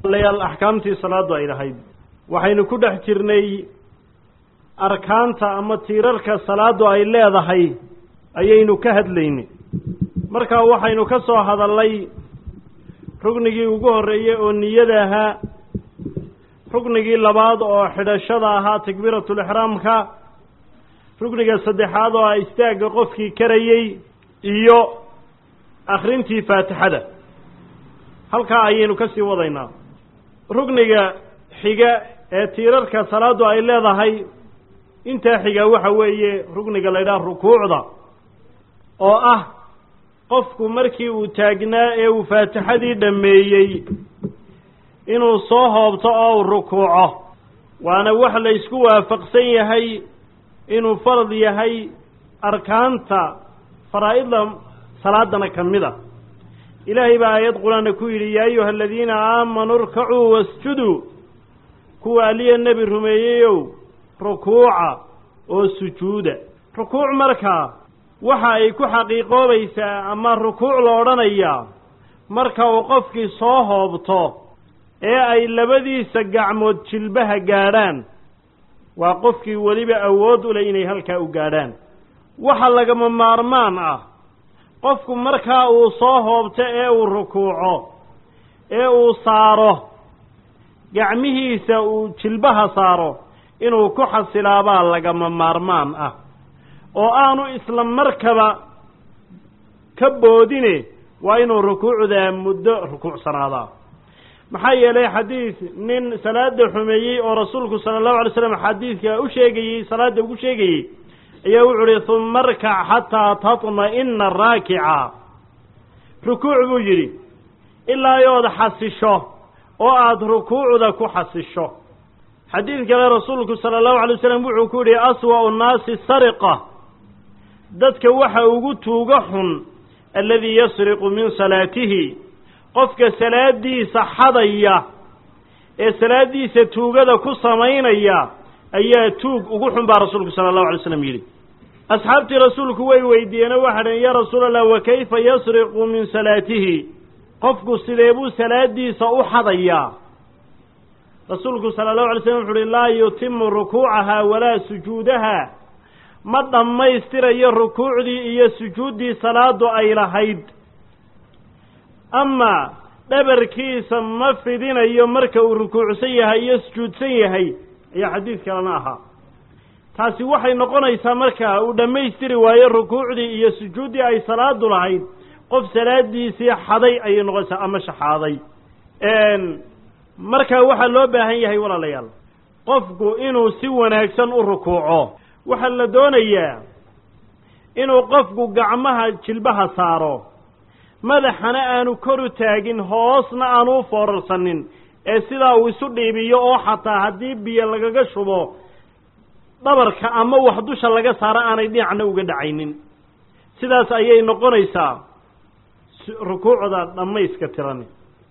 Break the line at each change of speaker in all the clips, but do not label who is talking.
layaal axkaamtii salaadu ay lahayd waxaynu ku dhex jirnay arkaanta ama tiirarka salaadu ay leedahay ayaynu ka hadlaynay markaa waxaynu ka soo hadallay rugnigii ugu horreeyey oo niyada ahaa rugnigii labaad oo xidhashada ahaa takbiiratulixraamka rugniga saddexaad oo ah istaagga qofkii karayey iyo akhrintii faatixada halkaa ayaynu ka sii wadaynaa rugniga xiga ee tiirarka salaadu ay leedahay intaa xiga waxa weeye rugniga la ydhaha rukuucda oo ah qofku markii uu taagnaa ee uu faatixadii dhammeeyey inuu soo hoobto oo uu rukuuco waana wax la ysku waafaqsan yahay inuu farad yahay arkaanta faraa'idda salaadana ka mid a ilaahay baa aayad qur-aanna ku yidhi yaa ayuha aladiina aamanuu irkacuu wasjuduu kuwa aliya nebi rumeeyeyow rukuuca oo sujuuda rukuuc markaa waxa ay ku xaqiiqoobaysaa ama rukuuc la odhanayaa marka uu qofkii soo hoobto ee ay labadiisa gacmood jilbaha gaadhaan waa qofkii weliba awood u leh inay halkaa u gaadhaan waxa lagama maarmaan ah qofku markaa uu soo hoobto ee uu rukuuco ee uu saaro gacmihiisa uu jilbaha saaro inuu ku xasilaabaa lagama maarmaan ah oo aanu isla markaba ka boodine waa inuu rukuucdaa muddo rukuucsanaadaa maxaa yeelay xadiid nin salaada xumeeyey oo rasuulku sala allahu alay slam xadiidka u sheegayey salaadda ugu sheegayey ayaa wuxu uhi huma arkac xataa tatma'ina raakica rukuuc buu yidhi ilaa yood xasisho oo aada rukuucda ku xasisho xadiid kale rasuulku sala allahu alay wasalam wuxuu ku yidhi aswa'u nnaasi sariqa dadka waxa ugu tuuga xun alladii yasriqu min salaatihi qofka salaadiisa xadaya ee salaadiisa tuugada ku samaynaya ayaa tuug ugu xun baa rasuulku sala allahu alay slam yidhi asxaabtii rasuulku way weydiiyeenoo waxaa dhaheen yaa rasuula allah wa kayfa yasriqu min salaatihi qofku sidee buu salaadiisa u xadayaa rasuulku sala allahu alay slam wuxu uhi laa yutimu rukuucaha walaa sujuudaha ma dhammaystirayo rukuucdii iyo sujuuddii salaadu ay lahayd ama dhabarkiisa ma fidinayo marka uu rukuucsan yahay iyo sujuudsan yahay ayaa xadiid kalena ahaa taasi waxay noqonaysaa markaa uu dhammaystiri waayo rukuucdii iyo sujuuddii ay salaadu lahayd qof salaadiisii xaday ayay noqonaysaa ama shaxaaday markaa waxaa loo baahan yahay walaalayaal qofku inuu si wanaagsan u rukuuco waxaa la doonayaa inuu qofku gacmaha jilbaha saaro madaxana aanu kor u taagin hoosna aanu u foorarsanin ee sidaa uu isu dhiibiyo oo xataa haddii biyo lagaga shubo dhabarka ama wax dusha laga saaro aanay dhinacna uga dhacaynin sidaas ayay noqonaysaa rukuucda dhammayska tirani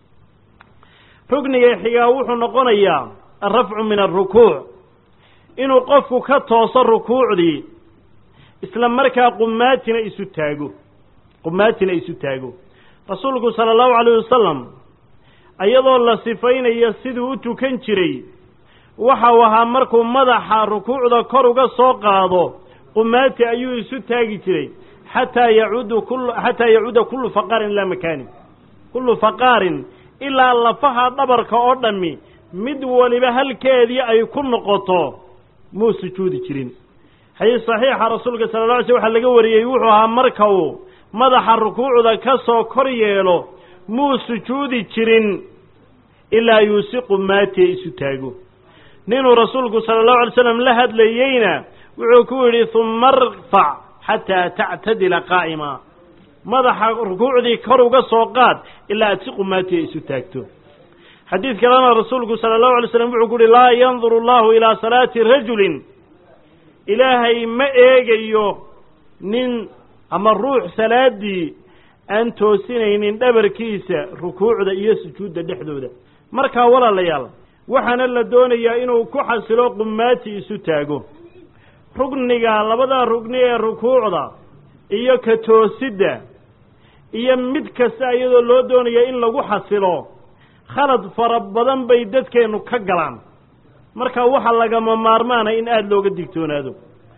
rugniga xigaa wuxuu noqonayaa alrafcu min alrukuuc inuu qofku ka tooso rukuucdii isla markaa qumaatina isu taago qumaatina isu taago rasuulku sala allahu calayh wasalam iyadoo la sifaynayo siduu u tukan jiray waxau ahaa markuu madaxa rukuucda kor uga soo qaado qumaati ayuu isu taagi jiray xataa yacuudu kul xataa yacuuda kullu faqaarin ilaa makaani kullu faqaarin ilaa lafaha dhabarka oo dhammi mid waliba halkeedii ay ku noqoto muu sujuudi jirin xadiis saxiixa rasuulka sala la alay sl waxaa laga wariyey wuxuu ahaa marka uu madaxa rukuucda ka soo kor yeelo muu sujuudi jirin ilaa yuusiqu maatiya isu taago ninuu rasuulku sala allahu alay slam la hadlayeyna wuxuu ku yidhi humma arfac xataa tactadila qaa'ima madaxa rukuucdii kor uga soo qaad ilaa aad si qumaatiya isu taagto xadiid kalena rasuulku sala allahu alay slam wuxuu ku yihi laa yanduru allahu ilaa salaati rajulin ilaahay ma eegayo nin ama ruux salaaddii aan toosinaynin dhabarkiisa rukuucda iyo sujuudda dhexdooda markaa walaalayaal waxaana la doonayaa inuu ku xasilo qumaati isu taago rugniga labada rugni ee rukuucda iyo ka toosidda iyo mid kasta iyadoo loo doonaya in lagu xasilo khalad fara badan bay dadkeennu ka galaan marka waxaa lagama maarmaana in aada looga digtoonaado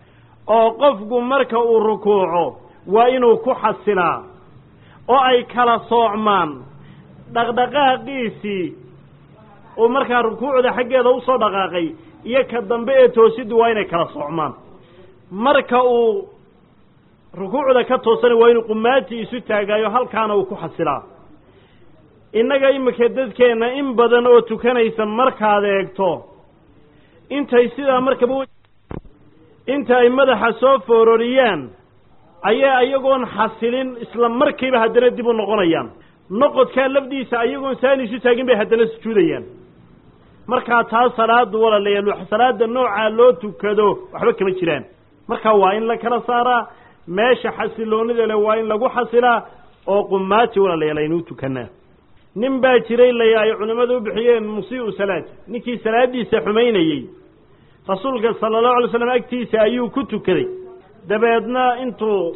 oo qofku marka uu rukuuco waa inuu ku xasilaa oo ay kala soocmaan dhaqdhaqaaqiisii uu markaa rukuucda xaggeeda usoo dhaqaaqay iyo ka dambe ee toosiddu waa inay kala soocmaan marka uu rukuucda ka toosana waa inuu qumaatii isu taagaayo halkaana uu ku xasilaa innaga iminka dadkeenna in badan oo tukanaysa markaad eegto intay sidaa markaba inta ay madaxa soo foororiyaan ayaa iyagoon xasilin isla markiiba haddana dib u noqonayaan noqodkaa lafdiisa ayagoon saani isu taagin bay haddana sujuudayaan markaa taa salaadu walaalayaal salaada noocaa loo tukado waxba kama jiraan marka waa in la kala saaraa meesha xasiloonida leh waa in lagu xasilaa oo qumaati walaalayaal aynuu tukanaa nin baa jiray laya ay culimmadu u bixiyeen musii'u salaad ninkii salaaddiisa xumaynayey rasuulka sala allahu alay slam agtiisa ayuu ku tukaday dabeedna intuu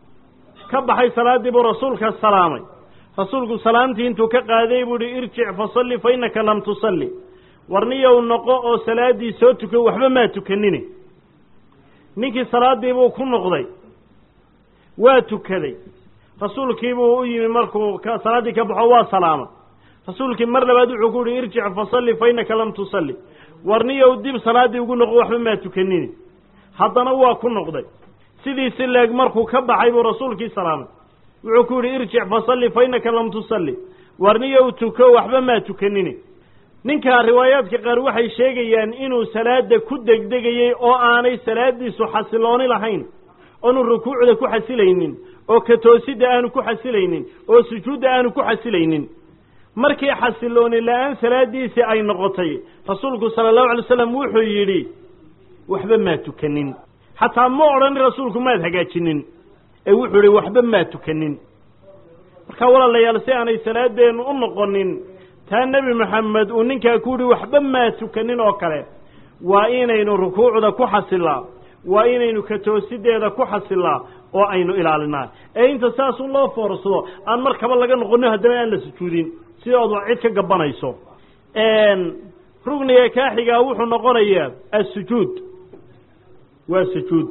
ka baxay salaaddii buu rasuulka salaamay rasuulku salaamtii intuu ka qaaday buu ihi irjic fasalli fa innaka lam tusalli warniyow noqo oo salaaddii soo tuko waxba maa tukanine ninkii salaaddii buu ku noqday waa tukaday rasuulkiibuu u yimi markuu salaaddii ka baxo waa salaamay rasuulkii mar labaad wuxuu ku yihi irjic fasalli fa innaka lam tusalli warniyow dib salaaddii ugu noqo waxba maa tukanine haddana waa ku noqday sidiisi leeg markuu ka baxay buu rasuulkii salaamay wuxuu ku yidhi irjic fasalli fa innaka lam tusalli warniyow tuko waxba maa tukanine ninkaa riwaayaadka qaar waxay sheegayaan inuu salaada ku degdegayey oo aanay salaadiisu xasilooni lahayn oonu rukuucda ku xasilaynin oo katoosidda aanu ku xasilaynin oo sujuudda aanu ku xasilaynin markii xasilooni la-aan salaadiisii ay noqotay rasuulku sala allahu alay wasalam wuxuu yidhi waxba maa tukanin xataa ma odhanin rasuulku maad hagaajinin ee wuxuu yihi waxba maa tukanin marka walaalayaal si aanay salaadeennu u noqonin taa nebi maxamed uu ninkaa ku yihi waxba maa tukanin oo kale waa inaynu rukuucda ku xasilaa waa inaynu katoosiddeeda ku xasilaa oo aynu ilaalinaa ee inta saasun loo foorsado aan markaba laga noqonin haddana aan la sujuudin sidoodu cid ka gabanayso rugniga kaaxigaa wuxuu noqonayaa assujuud waa sujuud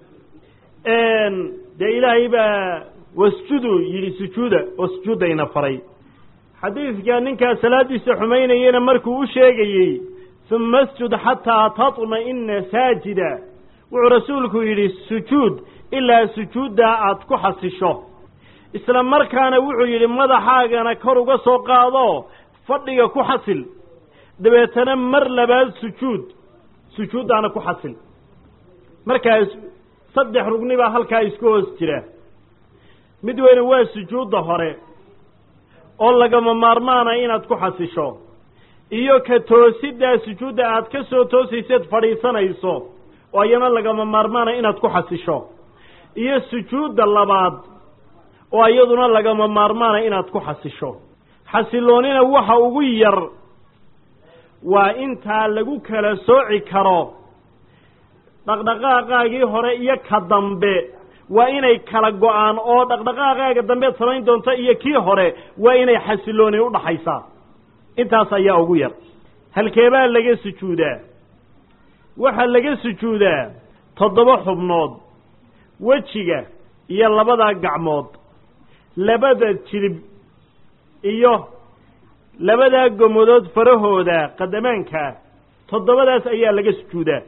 dee ilaahay baa wasjudu yidhi sujuuda oo sujuuddayna faray xadiidka ninkaa salaaddiisa xumaynayena markuu u sheegayey uma asjud xataa tatma'ina saajida wuxuu rasuulku yidhi sujuud ilaa sujuuddaa aad ku xasisho isla markaana wuxuu yidhi madaxaagana kor uga soo qaado fadhiga ku xasil dabeetana mar labaad sujuud sujuuddaana ku xasil markaas saddex rugni baa halkaa isku hoos jira mid weyne waa sujuudda hore oo lagama maarmaana inaad ku xasisho iyo ka toosiddaa sujuudda aad ka soo toosayseed fadhiisanayso oo iyana lagama maarmaana inaad ku xasisho iyo sujuudda labaad oo iyaduna lagama maarmaana inaad ku xasisho xasiloonina waxa ugu yar waa intaa lagu kala sooci karo dhaqdhaqaaqaagii hore iyo ka dambe waa inay kala go-aan oo dhaqdhaqaaqaaga dambeed samayn doonta iyo kii hore waa inay xasilooni udhaxaysaa intaas ayaa ugu yar halkeebaa laga sujuudaa waxaa laga sujuudaa toddoba xubnood wejiga iyo labada gacmood labada jilib iyo labadaa gomadood farahooda qadamaanka toddobadaas ayaa laga sujuudaa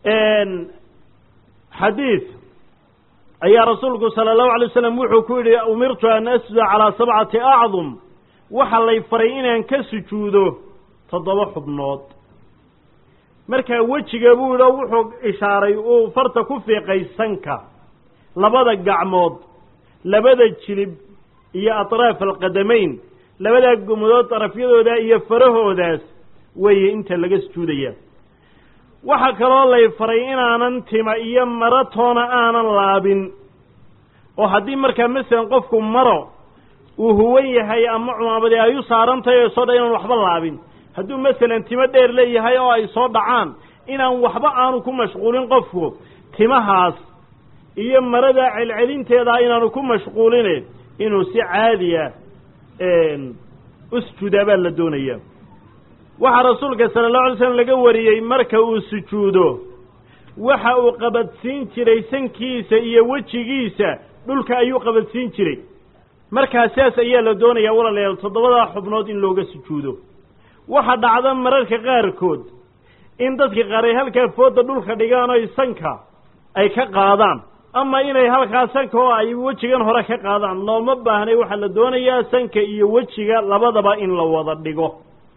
xadiid ayaa rasuulku sala allahu alay wasalam wuxuu ku yidhi umirtu an asjuda calaa sabcati acdum waxa lay faray inaan ka sujuudo toddoba xubnood markaa wejiga buu yidhi oo wuxuu ishaaray uu farta ku fiiqay sanka labada gacmood labada jilib iyo atraaf alqadamayn labadaa gomadood darafyadooda iyo farahoodaas weeye inta laga sujuudaya waxaa kaloo lay faray inaanan tima iyo maro toona aanan laabin oo haddii markaa masalan qofku maro uu huwan yahay ama cumaamadi ay u saaran tahay oo soo dha inaan waxba laabin hadduu masalan timo dheer leeyahay oo ay soo dhacaan inaan waxba aanu ku mashquulin qofku timahaas iyo marada celcelinteeda inaanu ku mashquuline inuu si caadiya u sujuudaa baa la doonayaa waxaa rasuulka sala allahu alay slam laga wariyey marka uu sujuudo waxa uu qabadsiin jiray sankiisa iyo wejigiisa dhulka ayuu qabadsiin jiray markaa sidaas ayaa la doonayaa walaalayaal toddobadaa xubnood in looga sujuudo waxa dhacda mararka qaarkood in dadka qaar ay halkaa fooda dhulka dhigaan oy sanka ay ka qaadaan ama inay halkaa sanka oo ay wejigan hore ka qaadaan looma baahnay waxaa la doonayaa sanka iyo wejiga labadaba in la wada dhigo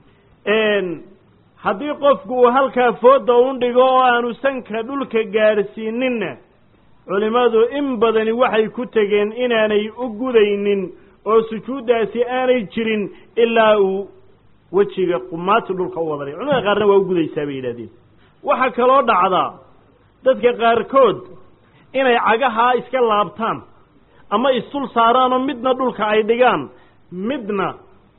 haddii qofku uu halkaa fooda un dhigo oo aanu sanka dhulka gaadhsiininna culimmadu in badani waxay ku tegeen inaanay u gudaynin oo sujuuddaasi aanay jirin ilaa uu wejiga qumaati dhulka u wada dhigo culimada qaarna waa u gudaysaa bay yidhahdeen waxaa kaloo dhacdaa dadka qaarkood inay cagahaa iska laabtaan ama isdul saaraanoo midna dhulka ay dhigaan midna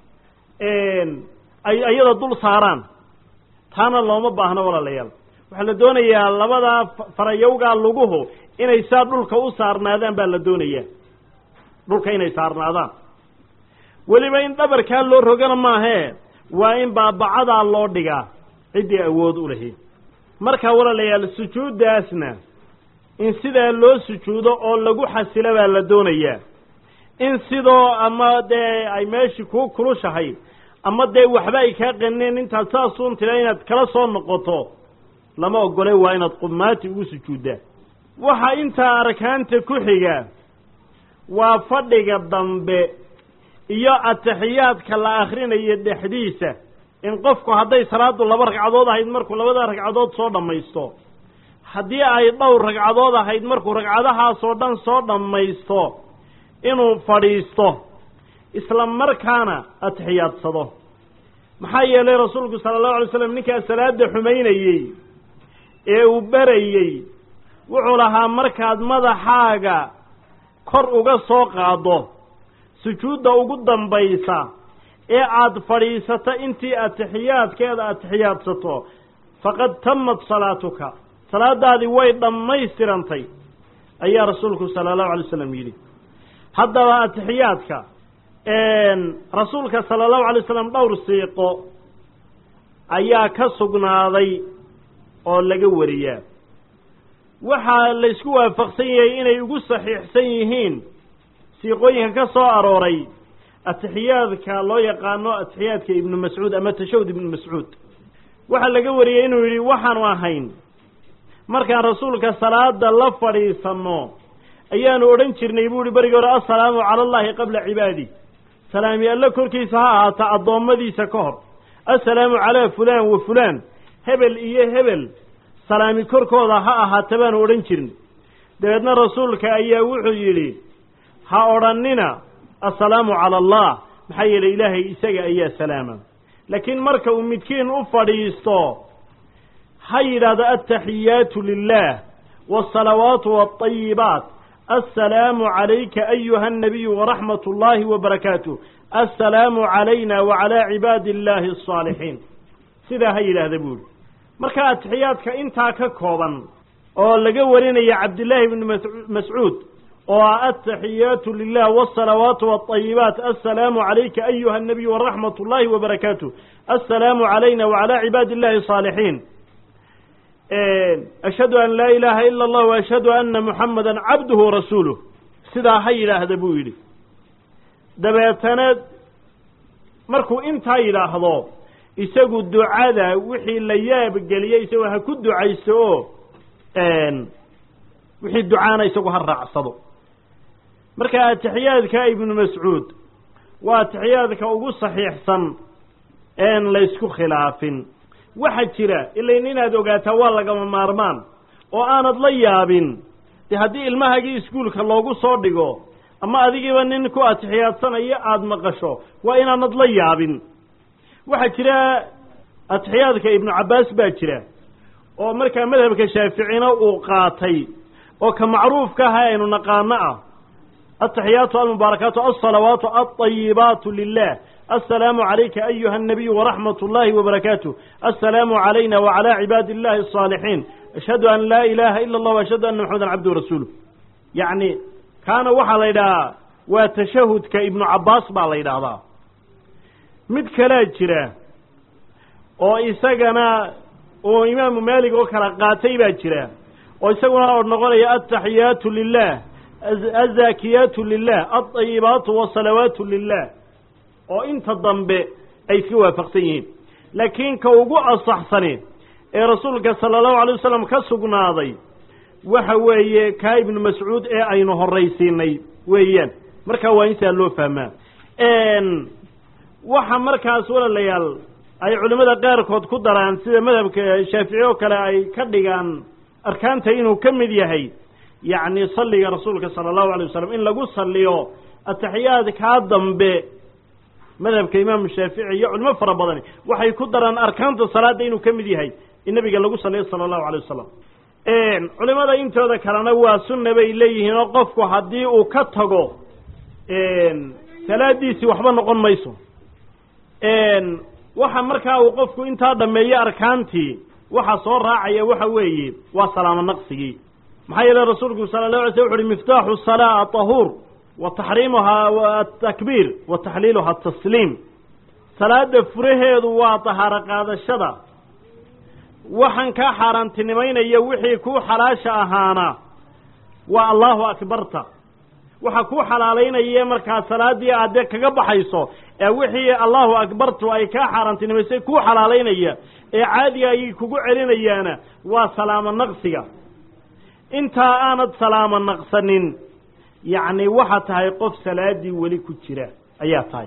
ay iyada dul saaraan taana looma baahno walaalayaal waxaa la doonayaa labadaa farayowgaa luguhu inay saa dhulka u saarnaadaan baa la doonayaa dhulka inay saarnaadaan weliba in dhabarkaa loo rogana maahee waa in baabacadaa loo dhigaa ciddii awood u lahayd markaa walaalayaal sujuuddaasna in sidaa loo sujuudo oo lagu xasilo baa la doonayaa in sidoo ama dee ay meeshii kuu kulushahay ama dee waxba ay kaa qaneen intaad saasuun tira inaad kala soo noqoto lama ogole waa inaad qumaati ugu sujuuddaa waxa intaa arkaanta ku xiga waa fadhiga dambe iyo ataxiyaadka la akrinayo dhexdiisa in qofku hadday salaadu laba ragcadood ahayd markuu labada ragcadood soo dhammaysto haddii ay dhowr ragcadood ahayd markuu ragcadahaasoo dhan soo dhammaysto inuu fadhiisto isla markaana atixiyaadsado maxaa yeelay rasuulku sala allahu alay slam ninkaa salaada xumaynayey ee uu berayey wuxuu lahaa markaad madaxaaga kor uga soo qaaddo sujuudda ugu dambaysa ee aada fadhiisato intii atixiyaadkeeda atixiyaadsato faqad tamat salaatuka salaadaadii way dhammaystirantay ayaa rasuulku sala allahu alay slam yidhi haddaba atixiyaadka rasuulka sala allahu alay slam dhowr siiqo ayaa ka sugnaaday oo laga wariyaa waxaa laysku waafaqsan yahay inay ugu saxiixsan yihiin siiqooyinka ka soo arooray atixiyaadka loo yaqaano atixiyaadka ibnu mascuud ama tashahud ibnu mascuud waxaa laga wariyey inuu yidhi waxaanu ahayn markaan rasuulka salaada la fadhiisanno ayaanu odhan jirnay buu ihi berigii hore assalaamu cala allahi qabla cibaadi salaami alle korkiisa ha ahaata addoommadiisa ka hor assalaamu calaa fulaan wa fulaan hebel iyo hebel salaami korkooda ha ahaata baanu odhan jirnay dabeedna rasuulka ayaa wuxuu yidhi ha odhannina assalaamu cala allah maxaa yeelay ilaahay isaga ayaa salaama laakiin marka uu midkiin u fadhiisto ha yidhaahdo altaxiyaatu lilah waasalawaatu waalayibaat assalaamu calayka ayuha annabiyu waraxmat ullaahi wabarakaatuh assalaamu calayna wacalaa cibaadi illaahi alsaalixiin sidaa ha yidhaahda buuhi marka atixiyaadka intaa ka kooban oo laga warinaya cabdillaahi bni mascuud oo ah altaxiyaatu lilah wاsalawaatu wاطayibaat assalaamu calayka ayuha الnabiy waraxmat اllahi wbarakaatu assalaamu calayna wacalى cibaadi اllahi الصaalixiin ashhadu an laa ilaha ila اllah وashhadu ana muxamada cabduhu warasuuluh sidaa ha yidhaahda buu yidhi dabeetana markuu intaa yidhaahdo isagu ducada wixii la yaabgeliyey isagoo ha ku ducayso oo wixii ducaana isagu ha raacsado marka atixiyaadka ibnu mascuud waa atixiyaadka ugu saxiixsan een laysku khilaafin waxa jira ilain inaad ogaataa waa lagama maarmaan oo aanad la yaabin dee haddii ilmahagii iskuulka loogu soo dhigo ama adigiiba nin ku atixiyaadsanaya aada maqasho waa inaanad la yaabin waxaa jira atixiyaadka ibnu cabbaas baa jira oo markaa madhabka shaaficina uu qaatay oo ka macruufka aha aynu naqaano ah ataxiyaatu almubaarakaatu alsalawaatu alطayibaatu lilah assalaamu calayka ayuha الnabiyu waraxmat اllahi wbarakaatuh assalaamu calayna wacalى cibaadi اllahi الصaalixiin ashhadu an laa ilaha ila اllah ashhadu ana maxamedan cabduhu rasuuluh yacni kaana waxaa la yidhahaa waa tashahudka ibnu cabbaas baa la yidhaahdaa mid kalaa jira oo isagana oo imaamu maalik oo kala qaatay baa jira oo isaguna oo noqonaya altaxiyaatu lilah azaakiyaatu lilah alطayibaatu wasalawaatu lilah oo inta dambe ay iska waafaqsan yihiin laakiin ka ugu asaxsani ee rasuulka sala allahu alay wasalam ka sugnaaday waxa weeye kaa ibnu mascuud ee aynu horraysiinay weeyaan markaa waa insaa loo fahmaa waxa markaas walaalayaal ay culimmada qaarkood ku daraan sida madhabka shaafici oo kale ay ka dhigaan arkaanta inuu ka mid yahay yacni salliga rasuulka sala allahu alay wasalam in lagu salliyo ataxiyaad kaa dambe madhabka imaamu shaafici iyo culimo fara badani waxay ku daraan arkaanta salaadda inuu ka mid yahay in nabiga lagu salliyo sala allahu alay wasalam culimada intooda kalena waa sunna bay leeyihiin oo qofku haddii uu ka tago salaadiisii waxba noqon mayso waxa markaa uu qofku intaa dhameeyo arkaantii waxa soo raacaya waxa weeye waa salaamo naqsigii maxaa yeele rasuulku sala la alay sl wuxu uhi miftaaxu salaa atahuur wa taxriimuhaa atakbiir wa taxliiluha atasliim salaada furaheedu waa tahaaro qaadashada waxaan kaa xaaraantinimaynaya wixii kuu xalaasha ahaana waa allahu akbarta waxa kuu xalaalaynaya markaa salaaddii aade kaga baxayso ee wixii allahu akbartu ay kaa xaaraantinimaysay kuu xalaalaynaya ee caadiga ayay kugu celinayaana waa salaamo naqsiga intaa aanad salaamo naqsanin yacni waxaa tahay qof salaaddii weli ku jira ayaa tahay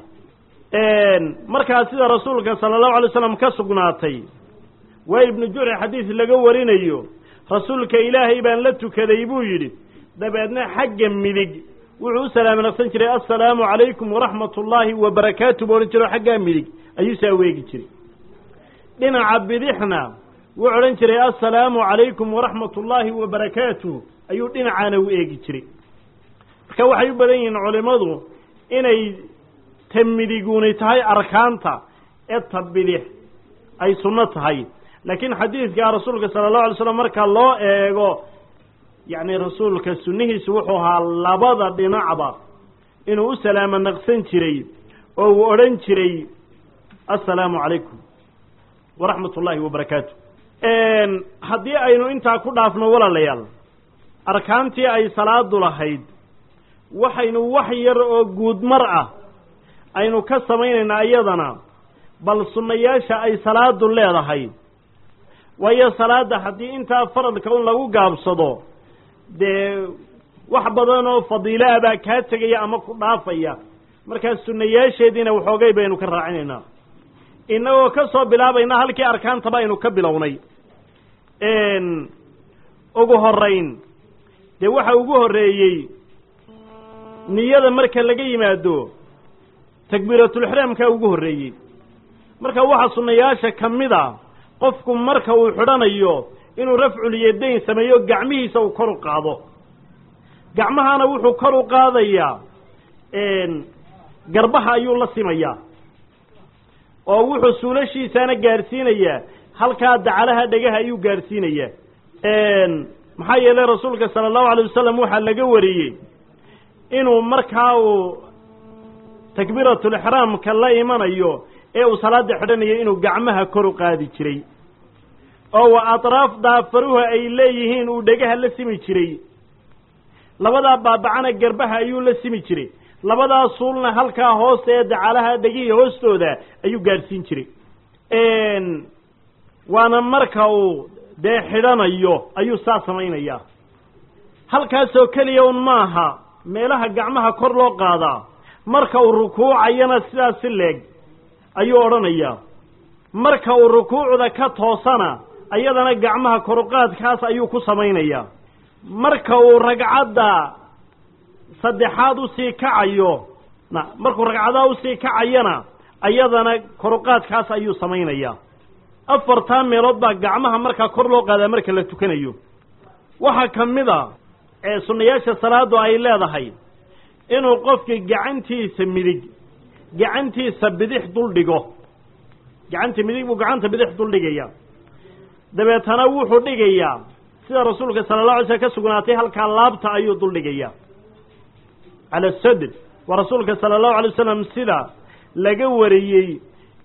markaa sida rasuulka sala allahu alay slam ka sugnaatay waa ibnu jurci xadiis laga warinayo rasuulka ilaahay baan la tukaday buu yidhi dabeedna xagga midig wuxuu u salaamo naqsan jiray assalaamu calaykum waraxmat ullaahi wabarakaatu buu odhan jiro xaggaa midig ayuu saa weegi jiray dhinaca bidixna wuxuu odhan jiray assalaamu calaykum waraxmat ullaahi wabarakaatu ayuu dhinacaana u eegi jiray marka waxay u badan yihiin culimmadu inay ta midiguni tahay arkaanta ee ta bidix ay sunno tahay laakiin xadiidka rasuulka sala allahu alay slam marka loo eego yacni rasuulka sunnihiisu wuxuu ahaa labada dhinacba inuu u salaamo naqsan jiray oo uu odhan jiray assalaamu calaykum waraxmat ullaahi wabarakaatu haddii aynu intaa ku dhaafno walaalayaal arkaantii ay salaadu lahayd waxaynu wax yar oo guudmar ah aynu ka samaynaynaa iyadana bal sunnayaasha ay salaadu leedahay waayo salaadda haddii intaa faradka un lagu gaabsado dee wax badan oo fadiilo ah baa kaa tegaya ama ku dhaafaya markaa sunnayaasheediina waxoogay baynu ka raacinaynaa innagoo ka soo bilaabayna halkii arkaantaba aynu ka bilownay ugu horayn dee waxa ugu horreeyey niyada marka laga yimaado takbiiratulixraamkaa ugu horreeyey marka waxaa sunnayaasha ka mid a qofku marka uu xidhanayo inuu rafcul yadayn sameeyo gacmihiisa uu kor u qaado gacmahana wuxuu kor u qaadayaa garbaha ayuu la simayaa oo wuxuu suulashiisaana gaadhsiinayaa halkaa dacalaha dhegaha ayuu gaadhsiinayaa maxaa yeelay rasuulka sala allahu alay wasalam waxaa laga wariyey inuu markaa uu takbiiratulixraamka la imanayo ee uu salaada xidhanayo inuu gacmaha kor u qaadi jiray oo wa atraaf daafaruha ay leeyihiin uu dhegaha la simi jiray labadaa baabacana garbaha ayuu la simi jiray labadaa suulna halkaa hoosta ee dacalaha dhegihii hoostooda ayuu gaadhsiin jiray waana marka uu dee xidhanayo ayuu saa samaynayaa halkaasoo keliya un maaha meelaha gacmaha kor loo qaadaa marka uu rukuucayana sidaas si leeg ayuu odhanayaa marka uu rukuucda ka toosana ayadana gacmaha koruqaadkaas ayuu ku samaynayaa marka uu ragcadda saddexaad usii kacayo na markuu ragcadaha usii kacayana ayadana koruqaadkaas ayuu samaynayaa afartaa meelood baa gacmaha markaa kor loo qaadaa marka la tukanayo waxaa ka mid a ee sunnayaasha salaadu ay leedahay inuu qofka gacantiisa midig gacantiisa bidix dul dhigo gacanta midig buu gacanta bidix dul dhigaya dabeetana wuxuu dhigayaa sida rasuulka sala allah alay slm ka sugnaatay halkaa laabta ayuu dul dhigayaa cala sadr waa rasuulka sala allahu alay wasalam sida laga wariyey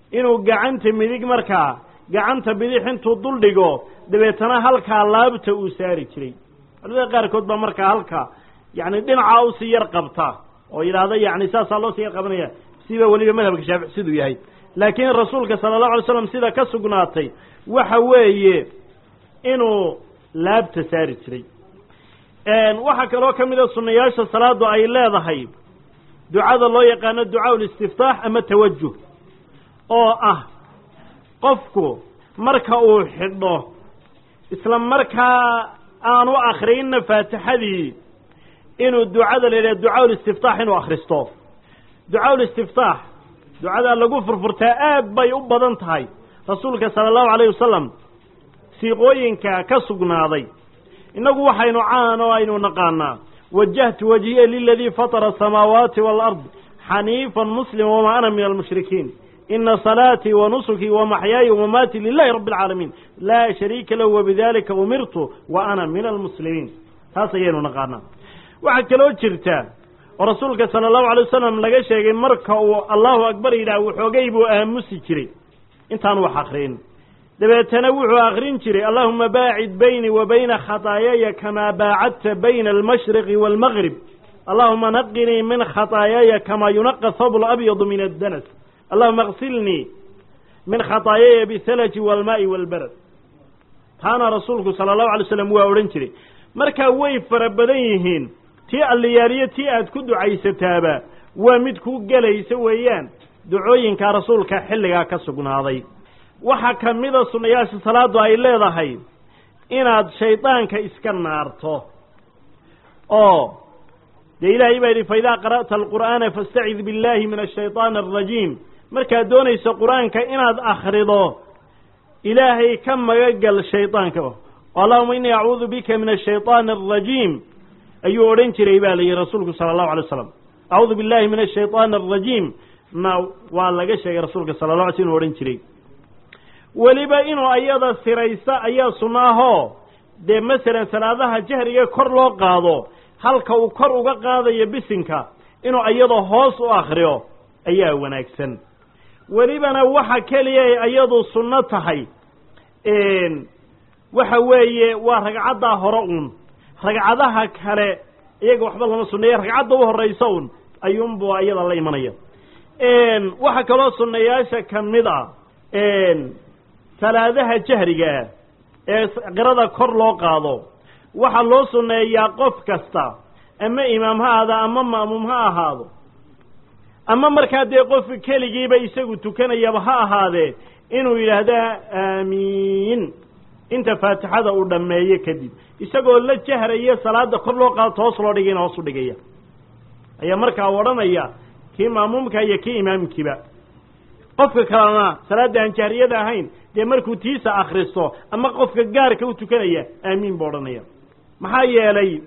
inuu gacanta midig markaa gacanta bidix intuu dul dhigo dabeetana halkaa laabta uu saari jiray culamada qaarkood baa markaa halkaa yacni dhinacaa usii yar qabta oo yidhaahda yacni saasaa loo sii yar qabanaya siba weliba madhabka shaafici siduu yahay laakiin rasuulka sala allahu alay slam sida ka sugnaatay waxa weeye inuu laabta saari jiray waxaa kaloo ka mid a sunnayaasha salaadu ay leedahay ducada loo yaqaano ducaa ulistiftaax ama tawajuh oo ah qofku marka uu xidho isla markaa aanu akrinna faatixadii inuu ducada la yidhaha ducaa ulistiftaax inuu akhristo ducaa ulistiftaax ducadaa lagu furfurtaa aad bay u badan tahay rasuulka sala allahu alayh wasalam siiqooyinka ka sugnaaday innagu waxaynu caan oo aynu naqaanaa wajahtu wajhiya liladii fatara asamaawaati waalard xaniifan muslima wamaa ana min almushrikiin ina salaatii wa nusukii wa maxyaaya wamamaatii lilahi rabbi alcaalamiin laa shariika lahu wabidalika umirtu wa ana min almuslimiin taas ayaynu naqaanaa waxaa kaloo jirta oo rasuulka sala allahu alay wasalam laga sheegay marka uu allahu akbar yidhaah waxoogay buu aamusi jiray intaan wax akrin dabeetana wuxuu akrin jiray allahuma baacid baynii wa bayna khataayaya kamaa baacadta bayna almashriqi waalmagrib allahuma naqinii min khataayaya kamaa yunaqa habl abyadu min addanas allahuma aksilnii min khataayaya bihalaji waalmaa'i waalbarad taana rasuulku sala allahu alay slam waa odhan jiray markaa way fara badan yihiin tii alliyaaliyo tii aad ku ducaysataaba waa mid ku gelaysa weeyaan ducooyinkaa rasuulka xilligaa ka sugnaaday waxaa ka mida sunnayaasha salaadu ay leedahay inaad shaydaanka iska naarto oo dee ilaahay baa yidhi fa idaa qara'ta alqur'aana fastacid billahi min ashayطaani alrajiim markaad doonayso qur-aanka inaad akhrido ilaahay ka magagal shaydaanka allahuma inii acuudu bika min ashayطaani alrajiim ayuu odhan jiray ba la yihi rasuulku sala allahu alay waslam acuudu billahi min ashayطaani alrajiim na waa laga sheegay rasuulka sala la alay sl inu odhan jiray weliba inuu ayada siraysta ayaa sunno ahoo dee masalan salaadaha jahriga kor loo qaado halka uu kor uga qaadayo bisinka inuu ayadoo hoos u akriyo ayaa wanaagsan welibana waxa keliya ay ayadu sunno tahay waxa weeye waa ragcaddaa hore un ragcadaha kale iyaga waxba lama sunneeya ragcadda u horraysa un ayuunbu ayada la imanaya waxaa kaloo sunnayaasha ka mid a salaadaha jahrigaa ee qirada kor loo qaado waxaa loo sunneeyaa qof kasta ama imaam ha ahaado ama ma'muum ha ahaado ama markaa dee qofka keligiiba isagu tukanayaba ha ahaadee inuu yidhaahdo aamiin inta faatixada uu dhammeeyo kadib isagoo la jahraya salaada kor loo qaado hoos loo dhigayna hoos u dhigaya ayaa markaa odhanaya kii ma'muumka iyo kii imaamkiiba qofka kalena salaadda aan jahriyada ahayn dee markuu tiisa akristo ama qofka gaarka u tukanaya aamiin buu odhanaya maxaa yeelay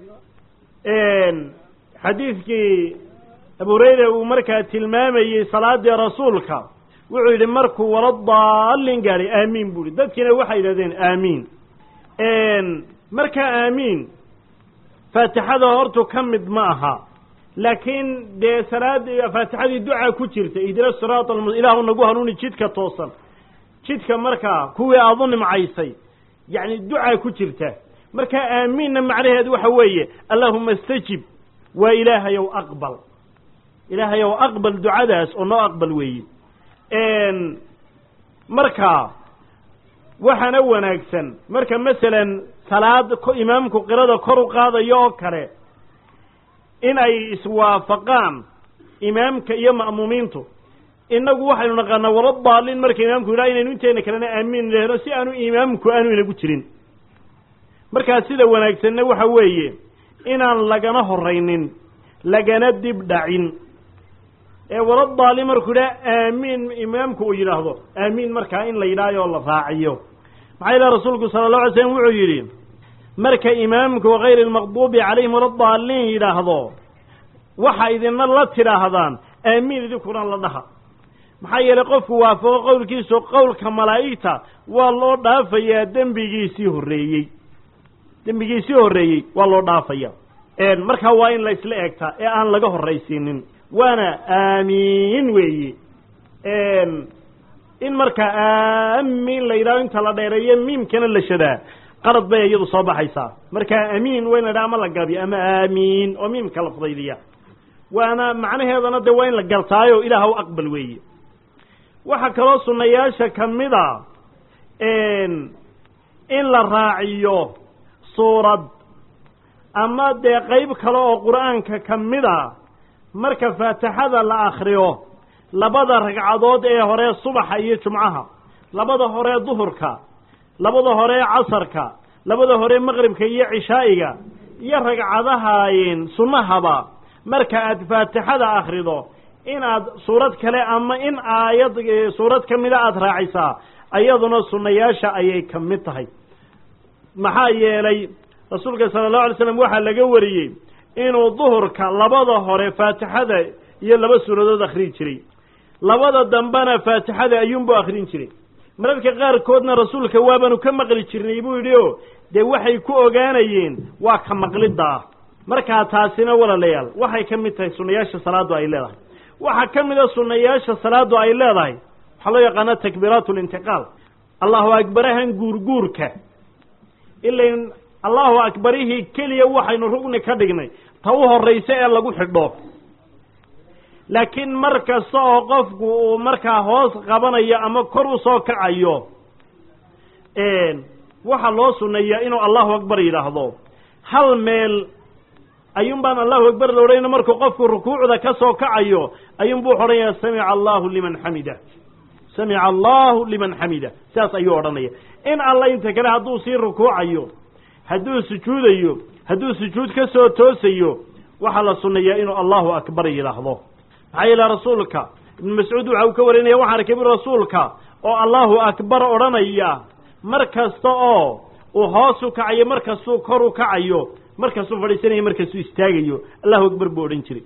xadiidkii abu hurayra uu markaa tilmaamayey salaadii rasuulka wuxuu yidhi markuu wala daallin gaadhay aamiin buu yihi dadkiina waxay yidhahdeen aamiin markaa aamiin faatixada hortu ka mid ma aha laakiin dee salaad faatixadii ducaa ku jirta ihdina siraat ilaahu nagu hanuuni jidka toosan jidka markaa kuwii aada u nimcaysay yacni ducaa ku jirta markaa aamiinna macnaheedu waxa weeye allahuma istajib waa ilaahayow aqbal ilaahayow aqbal ducadaas oo noo aqbal weeye marka waxaana wanaagsan marka masalan salaad imaamku qirada kor u qaadayo oo kale in ay iswaafaqaan imaamka iyo ma'muumiintu innagu waxaynu naqaanaa wala daalin marka imaamku yidhaha inaynu inteena kalena aamiin lehno si aanu imaamku aanu inagu jirin markaa sida wanaagsanna waxa weeye inaan lagana horaynin lagana dib dhacin ee wala daalin markuu yidhaha aamiin imaamku uu yidhaahdo aamiin markaa in la yidhahyo la raaciyo maxaa ilaha rasuulku sala allahu alay slam wuxuu yidhi marka imaamku hayri lmaqduubi calayhim wala daaliin yidhaahdo waxa idina la tidhaahdaan aamiin idinkuna la dhaha maxaa yeelay qofku waafaqo qowlkiisu qowlka malaa'igta waa loo dhaafayaa dembigiisii horreeyey dembigiisii horreeyey waa loo dhaafaya markaa waa in la isla eegtaa ee aan laga horraysiinin waana aamiin weeye in markaa aamin la yidhahdo inta la dheereeyo miimkana la shadaa qalad bay iyadu soo baxaysaa markaa amiin waa in la yidhaha ama la gaabiyo ama aamiin oo miimka la fudaydiya waana macnaheedana dee waa in la gartaayo ilaah u aqbal weeye waxaa kaloo sunnayaasha ka mid a in la raaciyo suurad ama dee qayb kale oo qur'aanka ka mid a marka faatixada la akriyo labada ragcadood ee hore subaxa iyo jumcaha labada hore duhurka labada hore casarka labada hore maqribka iyo cishaa'iga iyo ragcadaha sunnahaba marka aad faatixada akrido inaad suurad kale ama in aayad suurad ka mida aada raacisaa ayaduna sunnayaasha ayay ka mid tahay maxaa yeelay rasuulka sala allahu alay slam waxaa laga wariyey inuu duhurka labada hore faatixada iyo laba suuradood akhriyi jiray labada dambena faatixada ayuunbuu akhrin jiray mararka qaarkoodna rasuulka waabaanu ka maqli jirnay buu yidhi o dee waxay ku ogaanayeen waa ka maqliddaa markaa taasina walaalayaal waxay ka mid tahay sunnayaasha salaaddu ay leedahay waxaa ka mid a sunnayaasha salaaddu ay leedahay waxaa loo yaqaana takbiiraat lintiqaal allahu akbarahan guurguurka ilain allahu akbarihii keliya waxaynu rugni ka dhignay ta u horraysa ee lagu xidho laakiin mar kasta oo qofku uu markaa hoos qabanayo ama kor u soo kacayo waxaa loo sunneeyaa inuu allahu akbar yidhaahdo hal meel ayuun baan allahu akbar la odhanayna markuu qofku rukuucda ka soo kacayo ayuun buu odhanaya samica allahu liman xamida samica allahu liman xamida sidaas ayuu odhanaya in alla inta kale hadduu sii rukuucayo hadduu sujuudayo hadduu sujuud ka soo toosayo waxaa la sunneeyaa inuu allahu akbar yidhaahdo maxaa yeele rasuulka ibnu mascuud waxa uu ka warinaya waxaan arkay bu rasuulka oo allahu akbar odhanaya mar kasta oo uu hoos u kacayo mar kastuu kor u kacayo markastuu fadhiisanayo markastuu istaagayo allahu akbar buu odhan jiray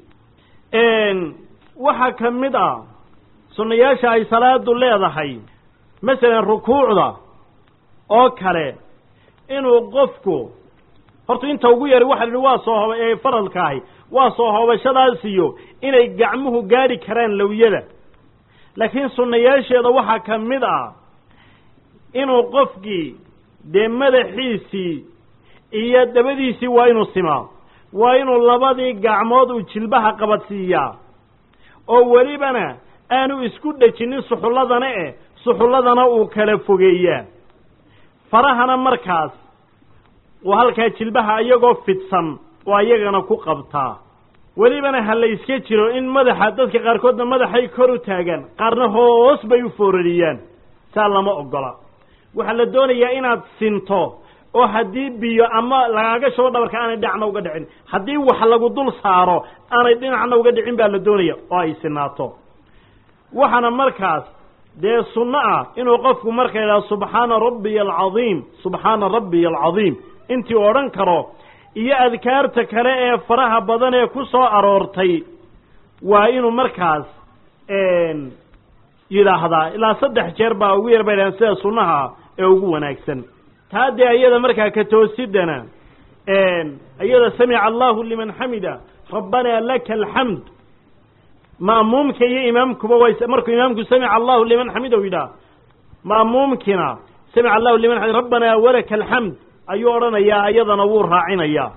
waxaa ka mid ah sunnayaasha ay salaadu leedahay masalan rukuucda oo kale inuu qofku horta inta ugu yari waxa la yihi waa soo hoba ee faradka ahi waa soo hoobashadaasiyo inay gacmuhu gaadhi karaan lowyada laakiin sunnayaasheeda waxaa ka mid ah inuu qofkii dee madaxiisii iyo dabadiisii waa inuu simaa waa inuu labadii gacmood uu jilbaha qabadsiiyaa oo welibana aanu isku dhejinin suxulladana eh suxulladana uu kala fogeeyaa farahana markaas uu halkaa jilbaha iyagoo fidsan oo ayagana ku qabtaa welibana ha la iska jiro in madaxa dadka qaarkoodna madaxay kor u taagaan qaarna hoos bay u foorariyaan saa lama ogola waxaa la doonayaa inaad sinto oo haddii biyo ama lagaaga shubo dhabarka aanay dhinacna uga dhicin haddii wax lagu dul saaro aanay dhinacna uga dhicin baa la doonaya oo ay sinaato waxaana markaas dee sunno ah inuu qofku marka yidhaha subxaana rabbiya alcadiim subxaana rabbiya alcadiim intii odhan karo iyo adkaarta kale ee faraha badan ee ku soo aroortay waa inuu markaas yidhaahdaa ilaa saddex jeer baa ugu yar bay dhahan sida sunnaha ee ugu wanaagsan taa dee iyada markaa ka toosidana iyada samica allahu liman xamida rabbanaa laka alxamd ma'muumka iyo imaamkuba way markuu imaamku samica allahu liman xamida u yidhaha ma'muumkina samica allahu liman xamid rabbanaa walaka alxamd ayuu odhanayaa iyadana wuu raacinayaa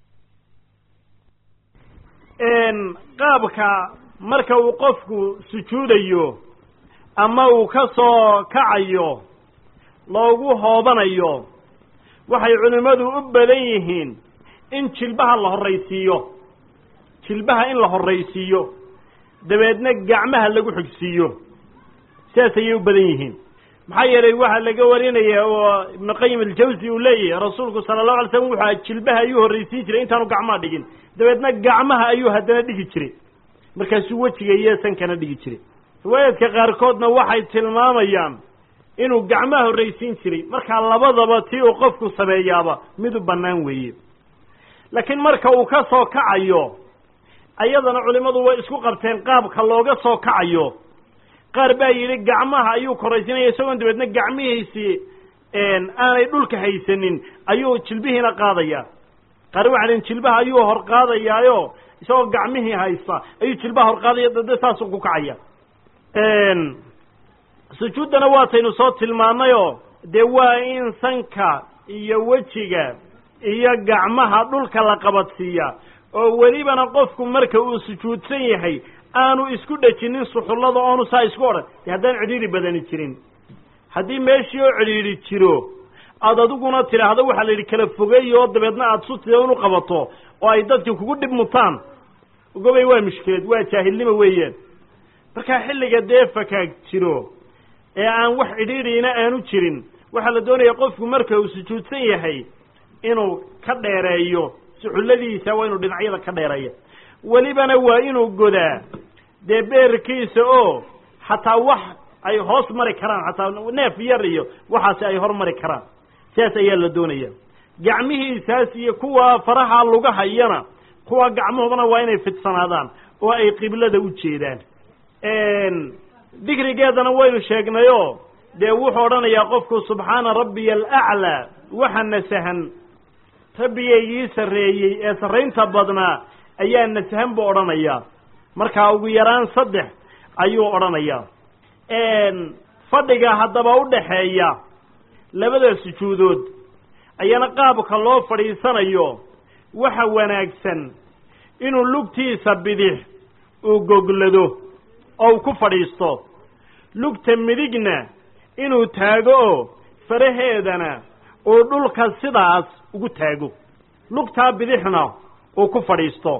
qaabka marka uu qofku sujuudayo ama uu ka soo kacayo loogu hoobanayo waxay culimmadu u badan yihiin in jilbaha la horraysiiyo jilbaha in la horraysiiyo dabeedna gacmaha lagu xigsiiyo sidaas ayay u badan yihiin maxaa yeelay waxaa laga warinaya oo ibnu qayim aljawsi uu leeyahay rasuulku sala allahu alay slam wuxua jilbaha ayuu horraysiin jiray intaanu gacmaha dhigin dabeedna gacmaha ayuu haddana dhigi jiray markaasuu wejiga iyo sankana dhigi jiray riwaayaadka qaarkoodna waxay tilmaamayaan inuu gacmaha horraysiin jiray markaa labadaba tii uu qofku sameeyaaba mid u bannaan weeye laakiin marka uu ka soo kacayo ayadana culimmadu way isku qabteen qaabka looga soo kacayo qaar baa yidhi gacmaha ayuu koraysinaya isagoon dabeedna gacmihiisii aanay dhulka haysanin ayuu jilbihiina qaadaya qaar waxay dhin jilbaha ayuu hor qaadayaayo isagoo gacmihii haysta ayuu jilbaha hor qaadaya dade saasuu ku kacaya sujuuddana waataynu soo tilmaannayoo dee waa in sanka iyo wejiga iyo gacmaha dhulka la qabadsiiya oo welibana qofku marka uu sujuudsan yahay aanu isku dhejinin suxullada oonu saa isku odhan dee haddaan cidhiidhi badani jirin haddii meeshii oo cidhiidhi jiro aad adiguna tidhaahdo waxaa la yidhi kala fogeeyo oo dabeedna aad sutida unu qabato oo ay dadki kugu dhib mutaan gobay waa mushkilad waa jaahilnimo weeyaan markaa xilliga dee fakaag jiro ee aan wax cidhiidhiina aanu jirin waxaa la doonaya qofku marka uu sujuudsan yahay inuu ka dheereeyo suxulladiisa waa inuu dhinacyada ka dheereeya welibana waa inuu godaa dee beerkiisa oo xataa wax ay hoos mari karaan xataa neef yar iyo waxaasi ay hor mari karaan sidaas ayaa la doonaya gacmihiisaas iyo kuwa faraha lugahayana kuwa gacmahoodana waa inay fidsanaadaan oo ay qiblada u jeedaan dikrigeedana waynu sheegnayoo dee wuxuu odhanayaa qofku subxaana rabbiya alaclaa waxa nasahan rabbigaygii sarreeyey ee sarraynta badnaa ayaa nasahan buu odhanayaa markaa ugu yaraan saddex ayuu odhanayaa fadhiga haddaba u dhaxeeya labada sujuudood ayana qaabka loo fadhiisanayo waxa wanaagsan inuu lugtiisa bidix uu goglado oo uu ku fadhiisto lugta midigna inuu taago oo faraheedana uu dhulka sidaas ugu taago lugtaa bidixna uu ku fadhiisto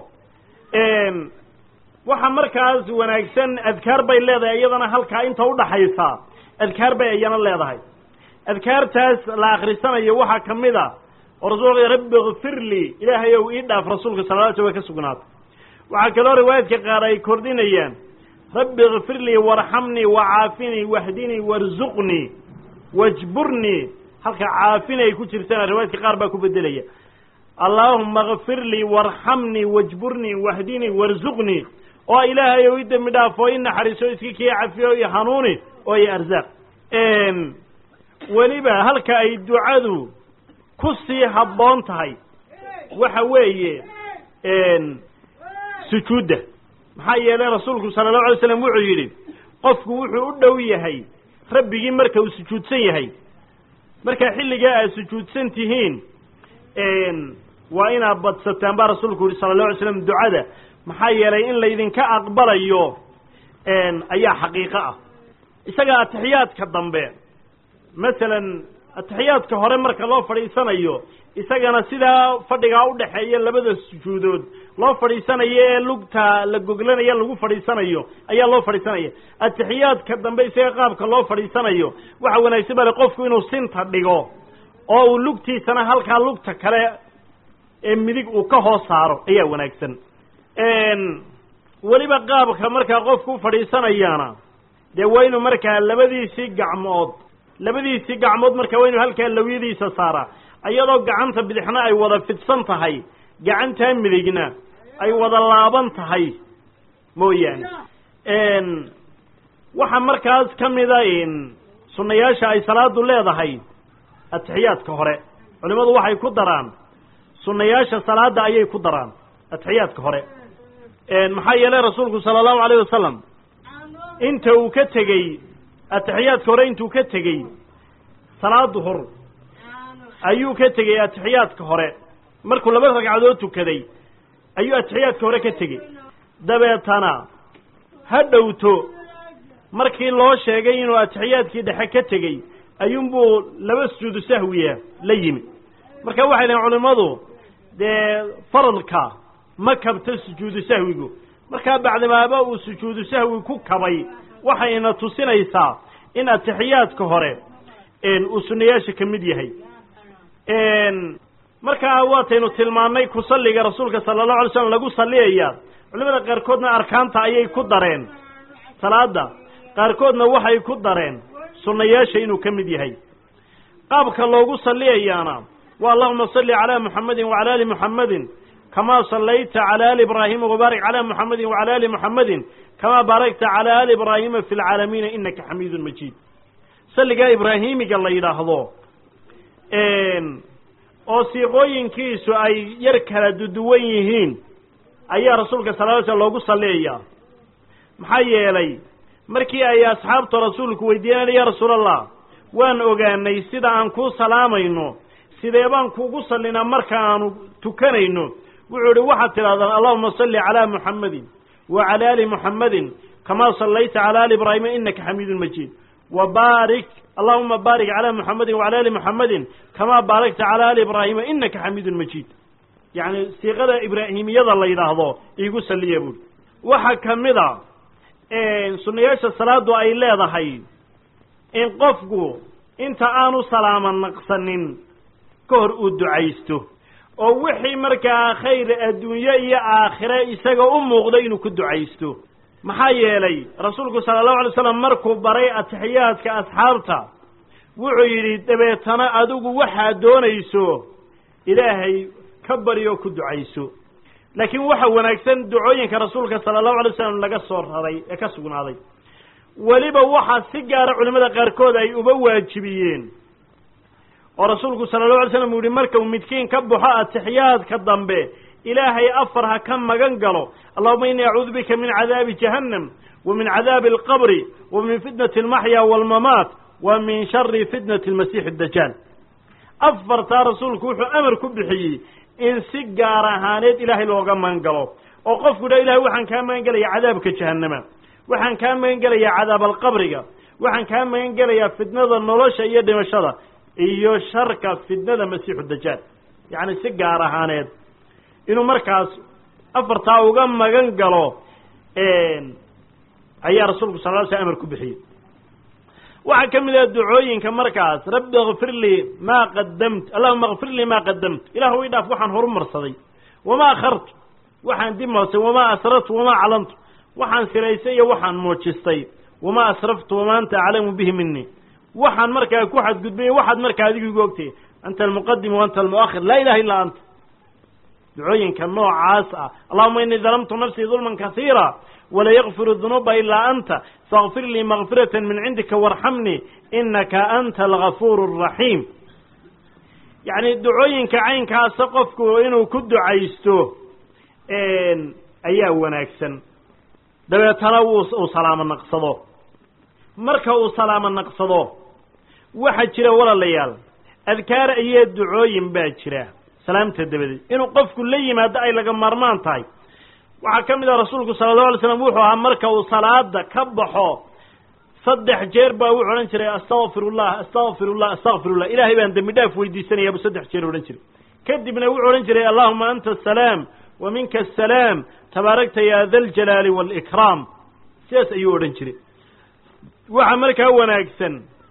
waxa markaas wanaagsan adkaar bay leedahay iyadana halkaa inta udhaxaysa adkaar bay iyana leedahay adkaartaas la akrisanayo waxaa ka mid a oo rasuulka rabbi kfir lii ilaahay ow ii dhaaf rasuulka sala la sl way ka sugnaatay waxaa kaloo riwaayadka qaar ay kordhinayaan rabbi kfir lii warxamnii wacaafinii wahdinii warzuqnii wajburnii halka caafin ay ku jirtana riwaayadka qaar baa ku bedelaya allaahuma kfir lii warxamnii wajburnii wahdinii warzuqnii oo ilaahay ow i dembi dhaaf oo i naxariiso iska kii cafiyo i hanuuni oo i arzaaq weliba halka ay ducadu ku sii habboon tahay waxa weeye sujuudda maxaa yeelay rasuulku sala allahu alay slam wuxuu yidhi qofku wuxuu u dhow yahay rabbigii marka uu sujuudsan yahay markaa xilligaa aad sujuudsan tihiin waa inaad badsataan baa rasuulku yihi sala allahu alay slam ducada maxaa yeelay in laydinka aqbalayo ayaa xaqiiqo ah isaga atixiyaadka dambe masalan atixiyaadka hore marka loo fadhiisanayo isagana sidaa fadhigaa udhaxeeya labada sujuudood loo fadhiisanayo ee lugta la goglanaya lagu fadhiisanayo ayaa loo fadhiisanaya atixiyaadka dambe isaga qaabka loo fadhiisanayo waxa wanaagsan bale qofku inuu sinta dhigo oo uu lugtiisana halkaa lugta kale ee midig uu ka hoos saaro ayaa wanaagsan weliba qaabka markaa qofku u fadhiisanayana dee waa inuu markaa labadiisii gacmood labadiisii gacmood markaa waa inu halkaa lawyadiisa saaraa iyadoo gacanta bidixna ay wada fidsan tahay gacantaa midigna ay wada laaban tahay mooyaane waxaa markaas ka mida sunnayaasha ay salaadu leedahay atixiyaadka hore culimmadu waxay ku daraan sunnayaasha salaada ayay ku daraan atixiyaadka hore maxaa yeelay rasuulku sala allahu alayh wasalam inta uu ka tegey atixiyaadka hore intuu ka tegey salaad duhur ayuu ka tegey atixiyaadka hore markuu laba ragcadood tukaday ayuu atixiyaadka hore ka tegey dabeetana ha dhowto markii loo sheegay inuu atixiyaadkii dhexe ka tegey ayuunbuu laba sujuudu sahwiya la yimi marka waxay dhahen culimmadu dee faradka ma kabto sujuudu sahwigu markaa bacdimaaba uu sujuudu sahwi ku kabay waxayna tusinaysaa in atixiyaadka hore uu sunnayaasha ka mid yahay markaa waataynu tilmaannay ku salliga rasuulka sala allahu alay slam lagu salliyaya culimada qaarkoodna arkaanta ayay ku dareen salaada qaarkoodna waxay ku dareen sunnayaasha inuu ka mid yahay qaabka loogu salliyayaana waa allahuma salli calaa muxamedin wacala ali muxamedin kamaa sallayta cala ali ibraahima wabaarik calaa muxamedin wacala ali muxamedin kamaa baarakta cala ali ibraahima fi lcaalamiina inaka xamiidun majiid salligaa ibraahimiga la yidhaahdo oo siiqooyinkiisu ay yar kala duduwan yihiin ayaa rasuulka sala ly slam loogu salliyayaa maxaa yeelay markii ay asxaabta rasuulku weydiiyeen ya rasuul allah waan ogaanay sida aan kuu salaamayno sidee baan kuugu sallinaa marka aanu tukanayno wuxuu idhi waxaad tidhahdaan allahuma salli calaa muxammadin wa cala ali muxammadin kamaa sallayta cala ali ibraahima inaka xamiidun majiid wa baarik allahuma baarik calaa muxammadin wacala ali muxammadin kamaa baarakta cala ali ibraahima inaka xamiidun majiid yacni siiqada ibraahimiyada la yidhaahdo iigu salliya buuri waxaa ka mid a sunnayaasha salaadu ay leedahay in qofku inta aanu salaamo naqsanin ka hor uu ducaysto oo wixii markaa khayr adduunye iyo aakhire isaga u muuqda inuu ku ducaysto maxaa yeelay rasuulku sala allahu alay slam markuu baray atixiyaadka asxaabta wuxuu yidhi dabeetana adigu waxaad doonayso ilaahay ka bari oo ku ducayso laakiin waxa wanaagsan ducooyinka rasuulka sala allahu alay slam laga soo raray ee ka sugnaaday weliba waxaa si gaara culimmada qaarkood ay uba waajibiyeen oo rasuulku sala allahu alay slam uu yihi markau midkiin ka baxo atixiyaadka dambe ilaahay afar ha ka magan galo allahuma innii acuudu bika min cadaabi jahannam wa min cadaabi alqabri wa min fitnati almaxya waalmamaat wa min shari fitnati almasiixi addajaal afartaa rasuulku wuxuu amar ku bixiyey in si gaar ahaaneed ilaahay looga magan galo oo qofku dha ilahay waxaan kaa magan gelayaa cadaabka jahannama waxaan kaa magan gelayaa cadaab alqabriga waxaan kaa magan gelayaa fitnada nolosha iyo dhimashada iyo sharka fitnada masiixu dajaal yacni si gaar ahaaneed inuu markaas afartaa uga magan galo ayaa rasuulku sal ly sl amar ku bixiyey waxaa ka mid ah ducooyinka markaas rabbi akfir lii maa qadamt allahuma akfir lii maa qadamt ilahu i dhaaf waxaan horumarsaday wamaa akhartu waxaan dib moosay wamaa asrartu wamaa calantu waxaan siraysay iyo waxaan muujistay wamaa asraftu wamaa anta aclamu bihi mini waxaan markaa ku xadgudbay waxaad markaa adigu igu ogtay anta almuqadim wa anta almuakhir laa ilaha illa anta ducooyinka noocaas ah allahuma inii dalamtu nafsii dulman kasiira wala yakfiru dunuuba ilaa anta faakfir lii makfirata min cindika warxamnii inaka anta algafuur araxiim yacni ducooyinka caynkaasa qofku inuu ku ducaysto ayaa wanaagsan dabeetana wuu uu salaamo naqsado marka uu salaamo naqsado waxaa jira walaalayaal adkaar iyo ducooyin baa jira salaamta dabadeed inuu qofku la yimaado ay laga maarmaan tahay waxaa ka mid ah rasuulku sala allahu alay slam wuxuu ahaa marka uu salaada ka baxo saddex jeer baa wuxuu odhan jiray astaqfirullah astaqfirullah astaqfirullah ilaahay baan dembi dhaaf weydiisanaya buu saddex jeer odhan jiray kadibna wuxuu odhan jiray allahuma anta asalaam wa minka asalaam tabaarakta ya da aljalaali waalikraam sidaas ayuu odhan jiray waxaa markaa wanaagsan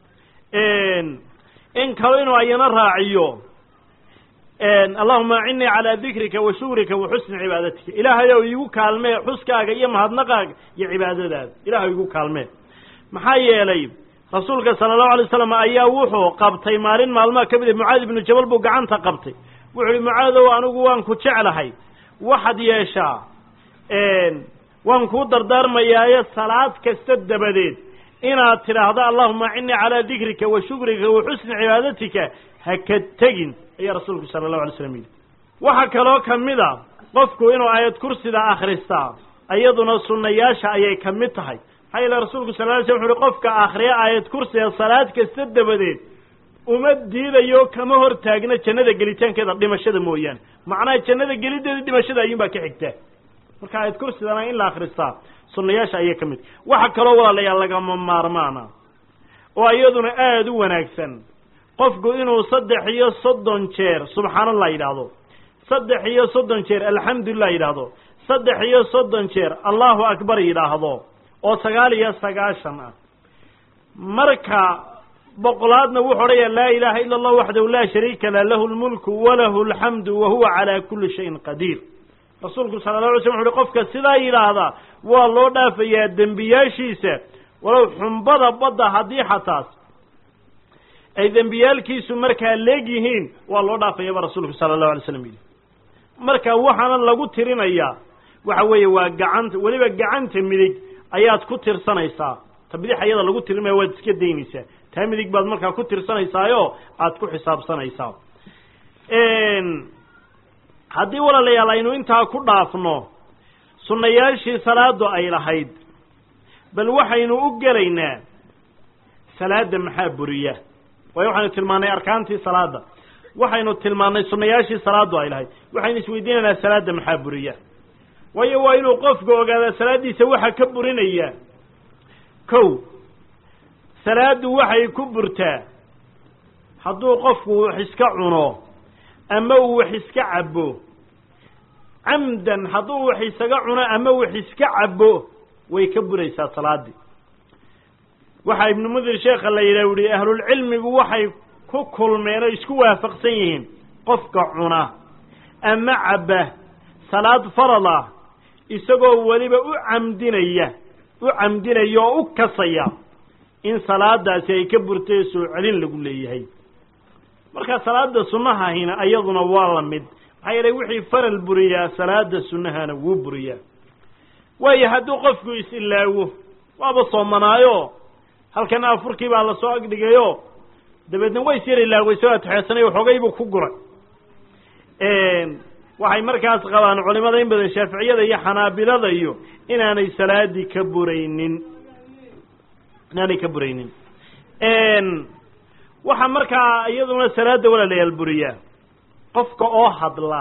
in kalo inuu ayana raaciyo allahuma acinnii calaa dikrika wa shukrika wa xusni cibaadatika ilaahay ow iigu kaalmee xuskaaga iyo mahadnaqaaga iyo cibaadadaada ilahay igu kaalmee maxaa yeelay rasuulka sala allahu alay waslam ayaa wuxuu qabtay maalin maalmaha ka mid a mucaad ibnu jabal buu gacanta qabtay wuxu uhi mucaadow anigu waan ku jeclahay waxaad yeeshaa waan kuu dardaarmayaaye salaad kasta dabadeed inaad tidhaahdo allahuma acinnii calaa dikrika wa shukrika wa xusni cibaadatika ha ka tegin ayaa rasuulku sala allahu alay slam yidhi waxaa kaloo ka mid a qofku inuu aayad kursida akhristaa iyaduna sunnayaasha ayay ka mid tahay maxaa yeele rasuulku sal ly slam wuxu uhi qofka akhriya aayad kursiga salaad kasta dabadeed uma diidayo kama hor taagna jannada gelitaankeeda dhimashada mooyaane macnaha jannada gelideeda dhimashada ayuunbaa ka xigtaa marka aayad kursidana in la akhristaa sunnayaasha ayay ka mid waxa kaloo walaalayaal lagama maarmaana oo iyaduna aada u wanaagsan qofku inuu saddex iyo soddon jeer subxaanallah yidhaahdo saddex iyo soddon jeer alxamdulilah yidhaahdo saddex iyo soddon jeer allahu akbar yidhaahdo oo sagaal iyo sagaashan ah marka boqolaadna wuxuu odhaya laa ilaaha ila allah waxdahu laa shariika lah lahu lmulku walahu alxamdu wa huwa calaa kulli shayin qadiir rasuulku sala la alay slam wuxu uhi qofka sidaa yidhaahda waa loo dhaafayaa dembiyaashiisa walow xumbada badda haddii xataas ay dembiyaalkiisu markaa leeg yihiin waa loo dhaafayaba rasuulku sala allahu alay slam yidhi marka waxaana lagu tirinayaa waxa weeye waa gacanta weliba gacanta midig ayaad ku tirsanaysaa ta bidix ayada lagu tirinaya waad iska daynaysaa taa midig baad markaa ku tirsanaysaayoo aad ku xisaabsanaysaa haddii walaalayaal aynu intaa ku dhaafno sunnayaashii salaadu ay lahayd bal waxaynu u gelaynaa salaadda maxaa buriya waayo waxaynu tilmaannay arkaantii salaadda waxaynu tilmaannay sunnayaashii salaaddu ay lahayd waxaynu isweydiinaynaa salaadda maxaa buriya waayo waa inuu qofku ogaadaa salaaddiisa waxa ka burinaya kow salaaddu waxay ku burtaa hadduu qofku wax iska cuno ama uu wax iska cabbo camdan hadduu wax isaga cuno ama wax iska cabbo way ka buraysaa salaaddii waxaa ibnu mudir sheekha la yidhah uhi ahlulcilmigu waxay ku kulmeen oo isku waafaqsan yihiin qofka cuna ama cabba salaad farad ah isagoo weliba u camdinaya u camdinaya oo u kasaya in salaadaasi ay ka burtay soo celin lagu leeyahay marka salaada sunnahahina iyaduna waa la mid maxaa yeelay wixii faral buriyaa salaada sunnahana wuu buriyaa waayo hadduu qofku is-ilaawo waaba soomanaayo halkan afurkii baa lasoo agdhigayo dabeedna way is yar ilaaway soo atexeesanay waxoogay buu ku guray waxay markaas qabaan culimada in badan shaaficiyada iyo xanaabilada iyo inaanay salaadii ka buraynin inaanay ka buraynin waxaa markaa iyaduna salaada walaalayaal buriyaa qofka oo hadla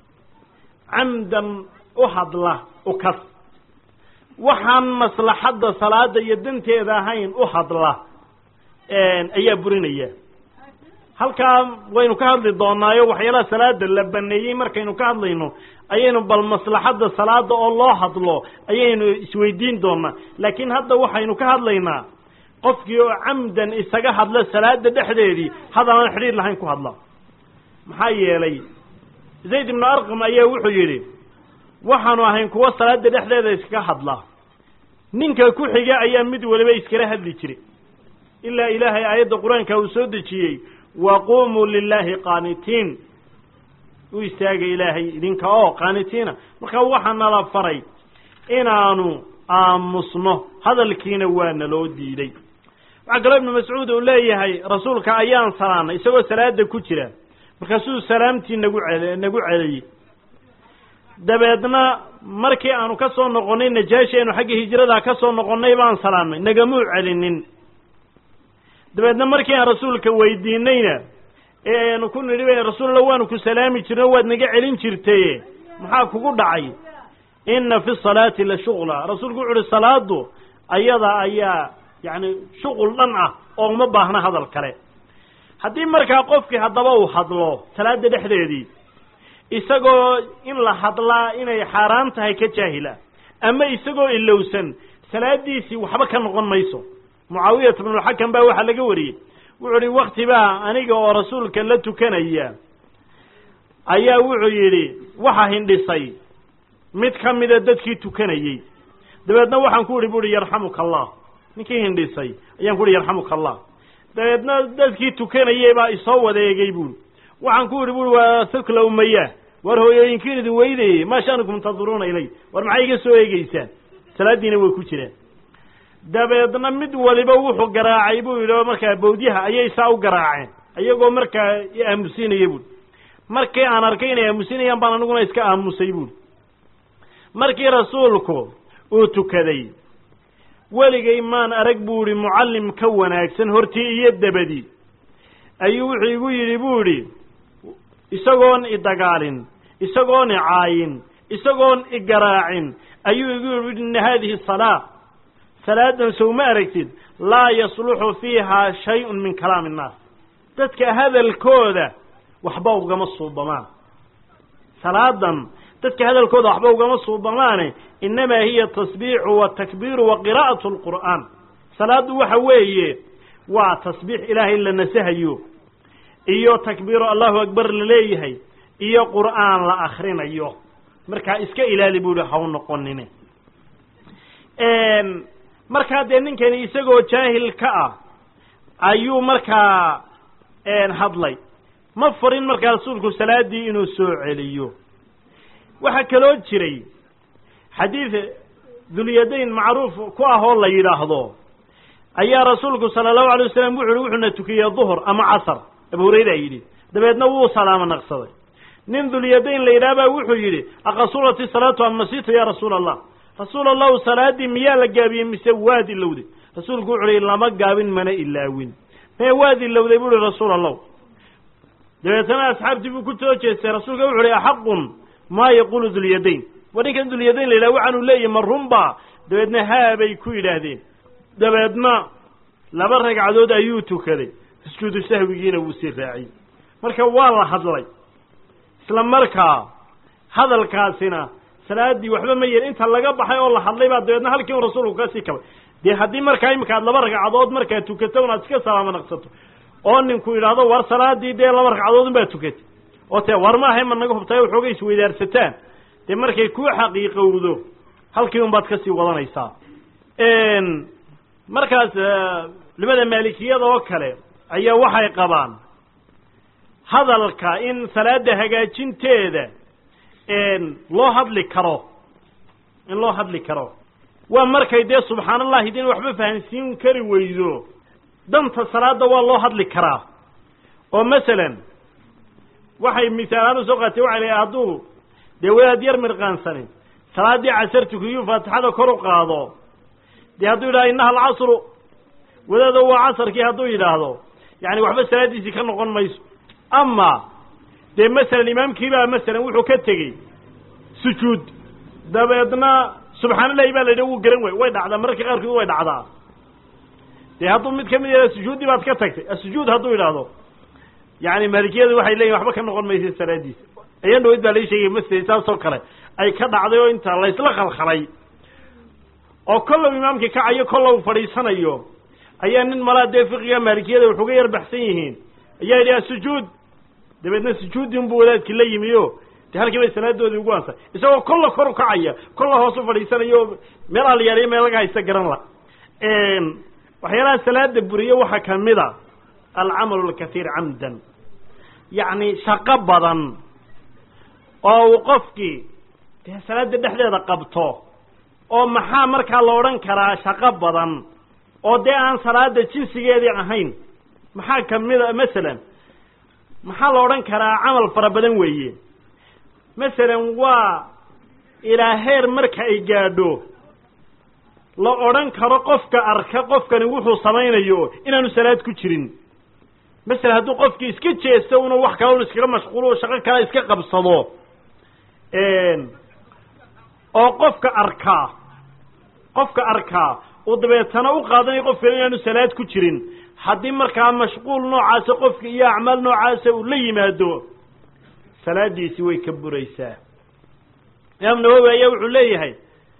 camdan u hadla ukas waxaan maslaxadda salaada iyo danteeda ahayn u hadla ayaa burinaya halkaa waynu ka hadli doonaayo waxyaalaha salaada la baneeyey markaynu ka hadlayno ayaynu bal maslaxadda salaada oo loo hadlo ayaynu isweydiin doonaa laakiin hadda waxaynu ka hadlaynaa qofkii oo camdan isaga hadla salaada dhexdeedii hadal aan xidhiir lahayn ku hadla maxaa yeelay zayd ibnu arqam ayaa wuxuu yidhi waxaanu ahayn kuwa salaada dhexdeeda iskaga hadla ninka ku xiga ayaa mid waliba iskala hadli jiray ilaa ilaahay aayadda qur-aanka uu soo dejiyey waquumuu lilaahi qaanitiin u istaaga ilaahay idinka oo qaanitiina marka waxaa nala faray inaanu aamusno hadalkiina waa naloo diiday waxaa kaloo ibnu mascuud uu leeyahay rasuulka ayaan salaanay isagoo salaada ku jira markaasuu salaamtii nagu cel nagu celiyey dabeedna markii aanu ka soo noqonnay najaashi aynu xagga hijrada ka soo noqonnay baan salaamnay nagamuu celinin dabeedna markii aan rasuulka weydiinayna ee aanu ku nidhi rasuulla waanu ku salaami jirno waad naga celin jirtaye maxaa kugu dhacay inna fi salaati la shuqla rasuulku wuxu uhi salaadu ayada ayaa yacni shuqul dhan ah oo uma baahna hadal kale haddii markaa qofkii haddaba uu hadlo salaada dhexdeedii isagoo in la hadlaa inay xaaraan tahay ka jaahila ama isagoo ilowsan salaadiisii waxba ka noqon mayso mucaawiyat bnulxakam baa waxaa laga wariyey wuxuu uhi wakti baa aniga oo rasuulka la tukanaya ayaa wuxuu yidhi waxa hindhisay mid ka mida dadkii tukanayey dabeedna waxaan ku idhi bu uhi yarxamuka allah ninkii hindhisay ayaan ku uhi yarxamuka allah dabeedna dadkii tukanayey baa isoo wadeegay buuri waxaan ku idhi bui waa thukla umaya war hooyooyinkiin idin weydayey maa sha'nukum tanduruuna ilay war maxay iga soo eegeysaan salaaddiina way ku jiraan dabeedna mid waliba wuxuu garaacay buu yidhi oo markaa bawdyaha ayay saa u garaaceen iyagoo markaa aamusinaya buui markii aan arkay inay aamusinayaan baan aniguna iska aamusay buuri markii rasuulku uu tukaday weligay maan arag buu idhi mucallim ka wanaagsan hortii iyo dabadii ayuu wuxuu igu yidhi buu idhi isagoon idagaalin isagoon icaayin isagoon igaraacin ayuu igu yidhi inna haadihi salaa salaadan sow ma aragtid laa yasluxu fiihaa shay-un min kalaami innaas dadka hadalkooda waxba ugama suubamaan salaadan dadka hadalkooda waxba ugama suubamaane innamaa hiya tasbiixu watakbiiru wa qiraa'atu lqur'aan salaaddu waxa weeye waa tasbiix ilaahay la nasahayo iyo takbiiro allahu akbar la leeyahay iyo qur'aan la akrinayo markaa iska ilaali bu ihi haw noqonine markaa dee ninkani isagoo jaahil ka ah ayuu markaa hadlay ma farin markaa rasuulku salaaddii inuu soo celiyo waxaa kaloo jiray xadiid dulyadayn macruuf ku ah oo la yidhaahdo ayaa rasuulku sala allahu alay wasalam wuxu uhi wuxuuna tukiyey duhur ama casar abu hurayra yidhi dabeedna wuu salaamo naqsaday nin dulyadayn la yidhaha baa wuxuu yidhi aqasurati salaatu am nasiita ya rasuula allah rasuul allahu salaaddii miyaa la gaabiyey mise waad ilowday rasuulku wuxu uhi lama gaabin mana ilaawin mee waad ilowday bu uhi rasuul allahu dabeetana asxaabtii buu ku soo jeestay rasuulka wuxu uhi axaqun maa yaqulu dulyadayn war ninkan dulyadayn la yidhaha waxaanu leeyahy ma runba dabeedna haabay ku yidhaahdeen dabeedna laba ragcadood ayuu tukaday sujuudu sahwigiina wuu sii raaciyey marka waa la hadlay isla markaa hadalkaasina salaaddii waxba ma yeelin inta laga baxay oo la hadlay baa dabeedna halkii un rasuulku ka sii kabay dee haddii markaa imika aad laba ragcadood markaa tukato un aad iska salaamo naqsato oo ninku yidhaahdo war salaaddii dee laba ragcadood un baa tukatay oo tee war maahay ma naga hubtayo waxooga isweydaarsataan dee markay kuu xaqiiqowdo halkii un baad kasii wadanaysaa markaas culimada maalikiyada oo kale ayaa waxay qabaan hadalka in salaada hagaajinteeda loo hadli karo in loo hadli karo waa markay dee subxaan allahi din waxba fahansiin kari weydo danta salaada waa loo hadli karaa oo masalan waxay misaalaan usoo qaatay waxay leeyahay hadduu dee wadaad yar mirqaansanin salaaddii casar tukiyuu faatixada kor u qaado dee hadduu yidhahdo innaha alcasru wadaado waa casarkii hadduu yidhaahdo yani waxba salaaddiisii ka noqon mayso ama dee masalan imaamkiibaa masalan wuxuu ka tegey sujuud dabeedna subxaanallahi baa la yidhi wuu garan way way dhacdaa mararka qaarkood way dhacdaa dee hadduu mid kamid yahah sujuuddii baad ka tagtay asujuud hadduu yidhaahdo yani maalikiyadu waxay leeyihin waxba ka noqon maysa salaadiisa ayan dhaweyd baa lai sheegay masjid saasoo kale ay ka dhacday oo inta laysla khalkhalay oo kollow imaamkii kacayo kollow fadhiisanayo ayaa nin malaa dee fiqiga maalikiyada waxuga yar baxsan yihiin ayaa yidhi asujuud dabeedna sujuuddii unbuu wadaadkii la yimi o dee halkii bay salaadoodii ugu ansay isagoo kolla kor u kacaya kolla hoos u fadhiisanayo meel alyaaliyo meel laga haysta garan la waxyaalaha salaada buriye waxaa kamid a alcamalu alkathiir camdan yacni shaqo badan oo uu qofkii dee salaada dhexdeeda qabto oo maxaa markaa la odhan karaa shaqo badan oo dee aan salaada jinsigeedii ahayn maxaa kamida masalan maxaa la odhan karaa camal fara badan weeye masalan waa ilaa heer marka ay gaadho la odhan karo qofka arka qofkani wuxuu samaynayo inaanu salaad ku jirin masalan hadduu qofkii iska jeesto una wax kale un iskaga mashquulo shaqo kale iska qabsado oo qofka arkaa qofka arkaa uu dabeetana u qaadanayo qofkani inaanu salaad ku jirin haddii markaa mashquul noocaasa qofka iyo acmaal noocaasa uu la yimaado salaadiisi way ka buraysaa imaam nawowi ayaa wuxuu leeyahay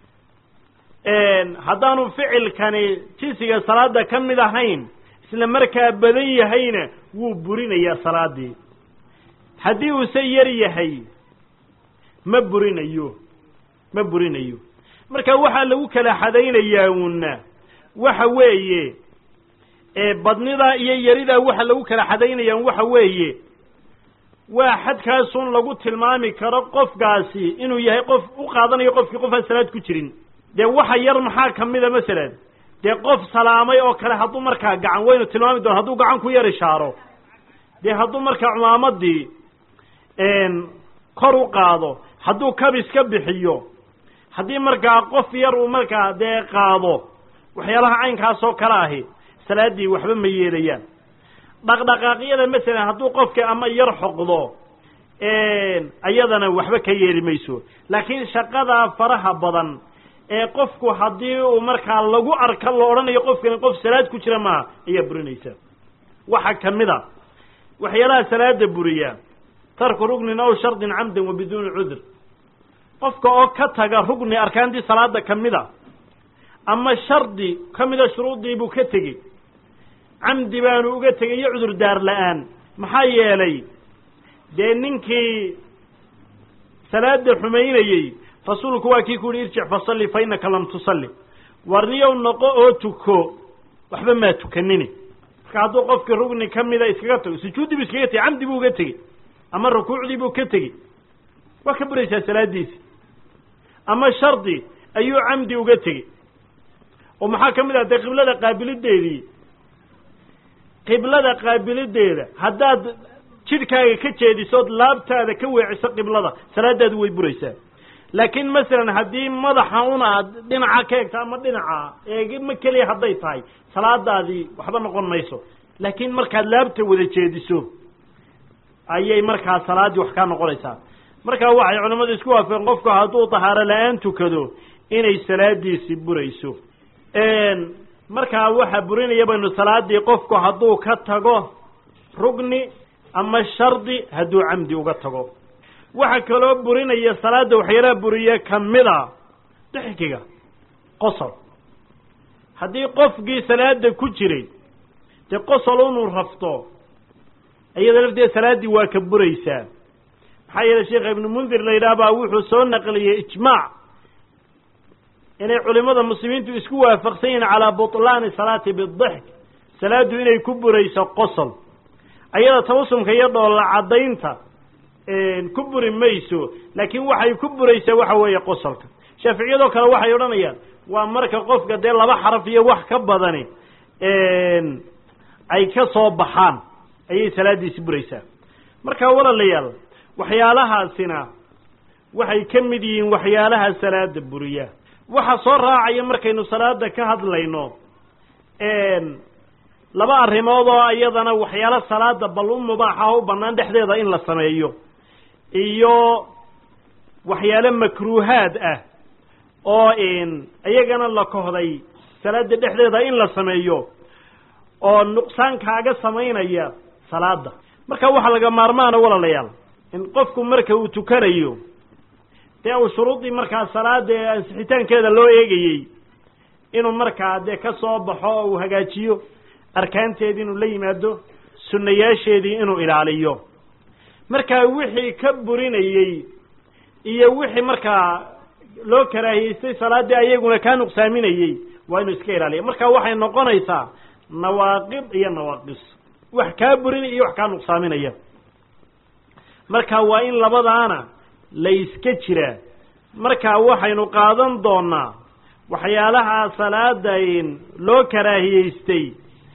haddaanu ficilkani jinsiga salaada ka mid ahayn isla markaa badan yahayna wuu burinayaa salaadii haddii uuse yar yahay ma burinayo ma burinayo marka waxaa lagu kala xadaynayaa una waxa weeye badnidaa iyo yaridaa waxa lagu kala xadaynaya waxa weeye waa xadkaasun lagu tilmaami karo qofkaasi inuu yahay qof u qaadanayo qofkii qof aan salaad ku jirin dee waxa yar maxaa kamida masalan dee qof salaamay oo kale hadduu markaa gacan waynu tilmaami doona hadduu gacan ku yar ishaaro dee hadduu markaa cumaamadii kor u qaado hadduu kabis ka bixiyo haddii markaa qof yar uu markaa dee qaado waxyaalaha caynkaasoo kale ahi salaaddii waxba ma yeelayaan dhaqdhaqaaqyada masalan hadduu qofka ama yar xoqdo ayadana waxba ka yeeli mayso laakiin shaqadaa faraha badan ee qofku haddii uu markaa lagu arka la odhanayo qofkani qof salaad ku jira maaha ayaa burinaysa waxaa kamid a waxyaalaha salaada buriya tarku rugnin aw shardin camdan wa biduuni cudur qofka oo ka taga rugni arkaantii salaada kamid a ama shardi ka mida shuruuddii buu ka tegey camdi baanu uga tegay iyo cudur daar la-aan maxaa yeelay dee ninkii salaada xumaynayey rasuulku waa kii ku yihi irjic fasalli fa innaka lam tusalli warniyow noqo oo tuko waxba maa tukanini marka hadduu qofkii rugni ka mida iskaga tago sujuuddii buu iskaga tegey camdi buu uga tegey ama rukuucdii buu ka tegey waa ka buraysaa salaadiisi ama shardi ayuu camdi uga tegey oo maxaa ka mid ah dee qiblada qaabilideedii qiblada qaabilideeda haddaad jidhkaaga ka jeedisood laabtaada ka weeciso qiblada salaadaadu way buraysaa laakiin masalan haddii madaxa un aad dhinaca ka egto ama dhinaca eegma keliya hadday tahay salaadaadii waxba noqon mayso laakiin markaad laabta wada jeediso ayay markaa salaaddii wax kaa noqonaysaa markaa waxay culimmadu isku waafaqeen qofku hadduu tahaaro la-aan tukado inay salaadiisi burayso markaa waxaa burinaya baynu salaadii qofku hadduu ka tago rugni ama shardi hadduu camdi uga tago waxaa kaloo burinaya salaada waxyaalaha buriye kamida dixkiga qosol haddii qofkii salaada ku jiray dee qosol inuu rafto iyada lafteeda salaaddii waa ka buraysaa maxaa yeele sheekha ibnu mundir la yidhaah baa wuxuu soo naqliyey ijmaac inay culimada muslimiintu isku waafaqsan yihiin calaa butlaani salaati bidixk salaaddu inay ku burayso qosol ayada tawasumka iyo dhoolla caddaynta ku buri mayso laakiin waxay ku buraysaa waxa weeye qosolka shaaficiyadoo kale waxay odhanayaan waa marka qofka dee laba xaraf iyo wax ka badani ay ka soo baxaan ayay salaaddiisi buraysaa marka walaalayaal waxyaalahaasina waxay ka mid yihiin waxyaalaha salaada buriya waxa soo raacaya markaynu salaada ka hadlayno laba arrimood oo iyadana waxyaalo salaada bal u mubaaxa u bannaan dhexdeeda in la sameeyo iyo waxyaalo makruuhaad ah oo iyagana la kohday salaada dhexdeeda in la sameeyo oo nuqsaan kaaga samaynaya salaada marka waxaa laga maarmaana walaalayaal in qofku marka uu tukanayo dee uu shuruudii markaa salaada ee ansixitaankeeda loo eegayey inuu markaa dee ka soo baxo oo uu hagaajiyo arkaanteedii inuu la yimaado sunnayaasheedii inuu ilaaliyo markaa wixii ka burinayey iyo wixii markaa loo karaahiyeystay salaaddii ayaguna kaa nuqsaaminayey waa inuu iska ilaaliya marka waxay noqonaysaa nawaaqid iyo nawaaqis wax kaa burinaya iyo wax kaa nuqsaaminaya marka waa in labadaana la iska jiraa marka waxaynu qaadan doonaa waxyaalaha salaada loo karaahiyeystay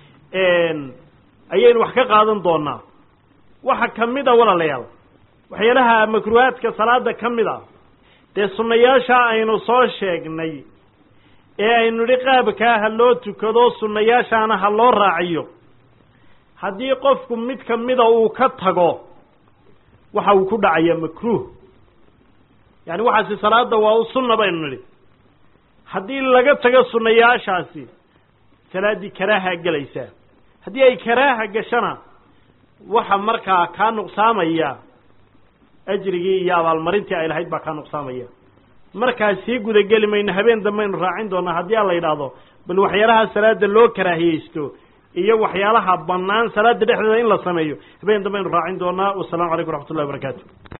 ayaynu wax ka qaadan doonaa waxa kamid a walaalayaal waxyaalaha makruuhaadka salaada ka mid a dee sunnayaasha aynu soo sheegnay ee aynu idhi qaabkaa ha loo tukado sunnayaashaana ha loo raaciyo haddii qofku mid kamida uu ka tago waxa uu ku dhacaya makruuh yani waxaasi salaada waa u sunna baynu nidhi haddii laga tago sunnayaashaasi salaaddii karaaha gelaysaa haddii ay karaaha gashana waxa markaa kaa nuqsaamaya ajrigii iyo abaalmarintii ay lahayd baa kaa nuqsaamaya markaa sii gudageli mayno habeen dambaynu raacin doonaa haddii aan la yidhaahdo bal waxyaalaha salaada loo karaahiyeysto iyo waxyaalaha bannaan salaada dhexdeeda in la sameeyo habeen dambaynu raacin doonaa wasalaamu calaykum waraxmat ullahi wabarakaatu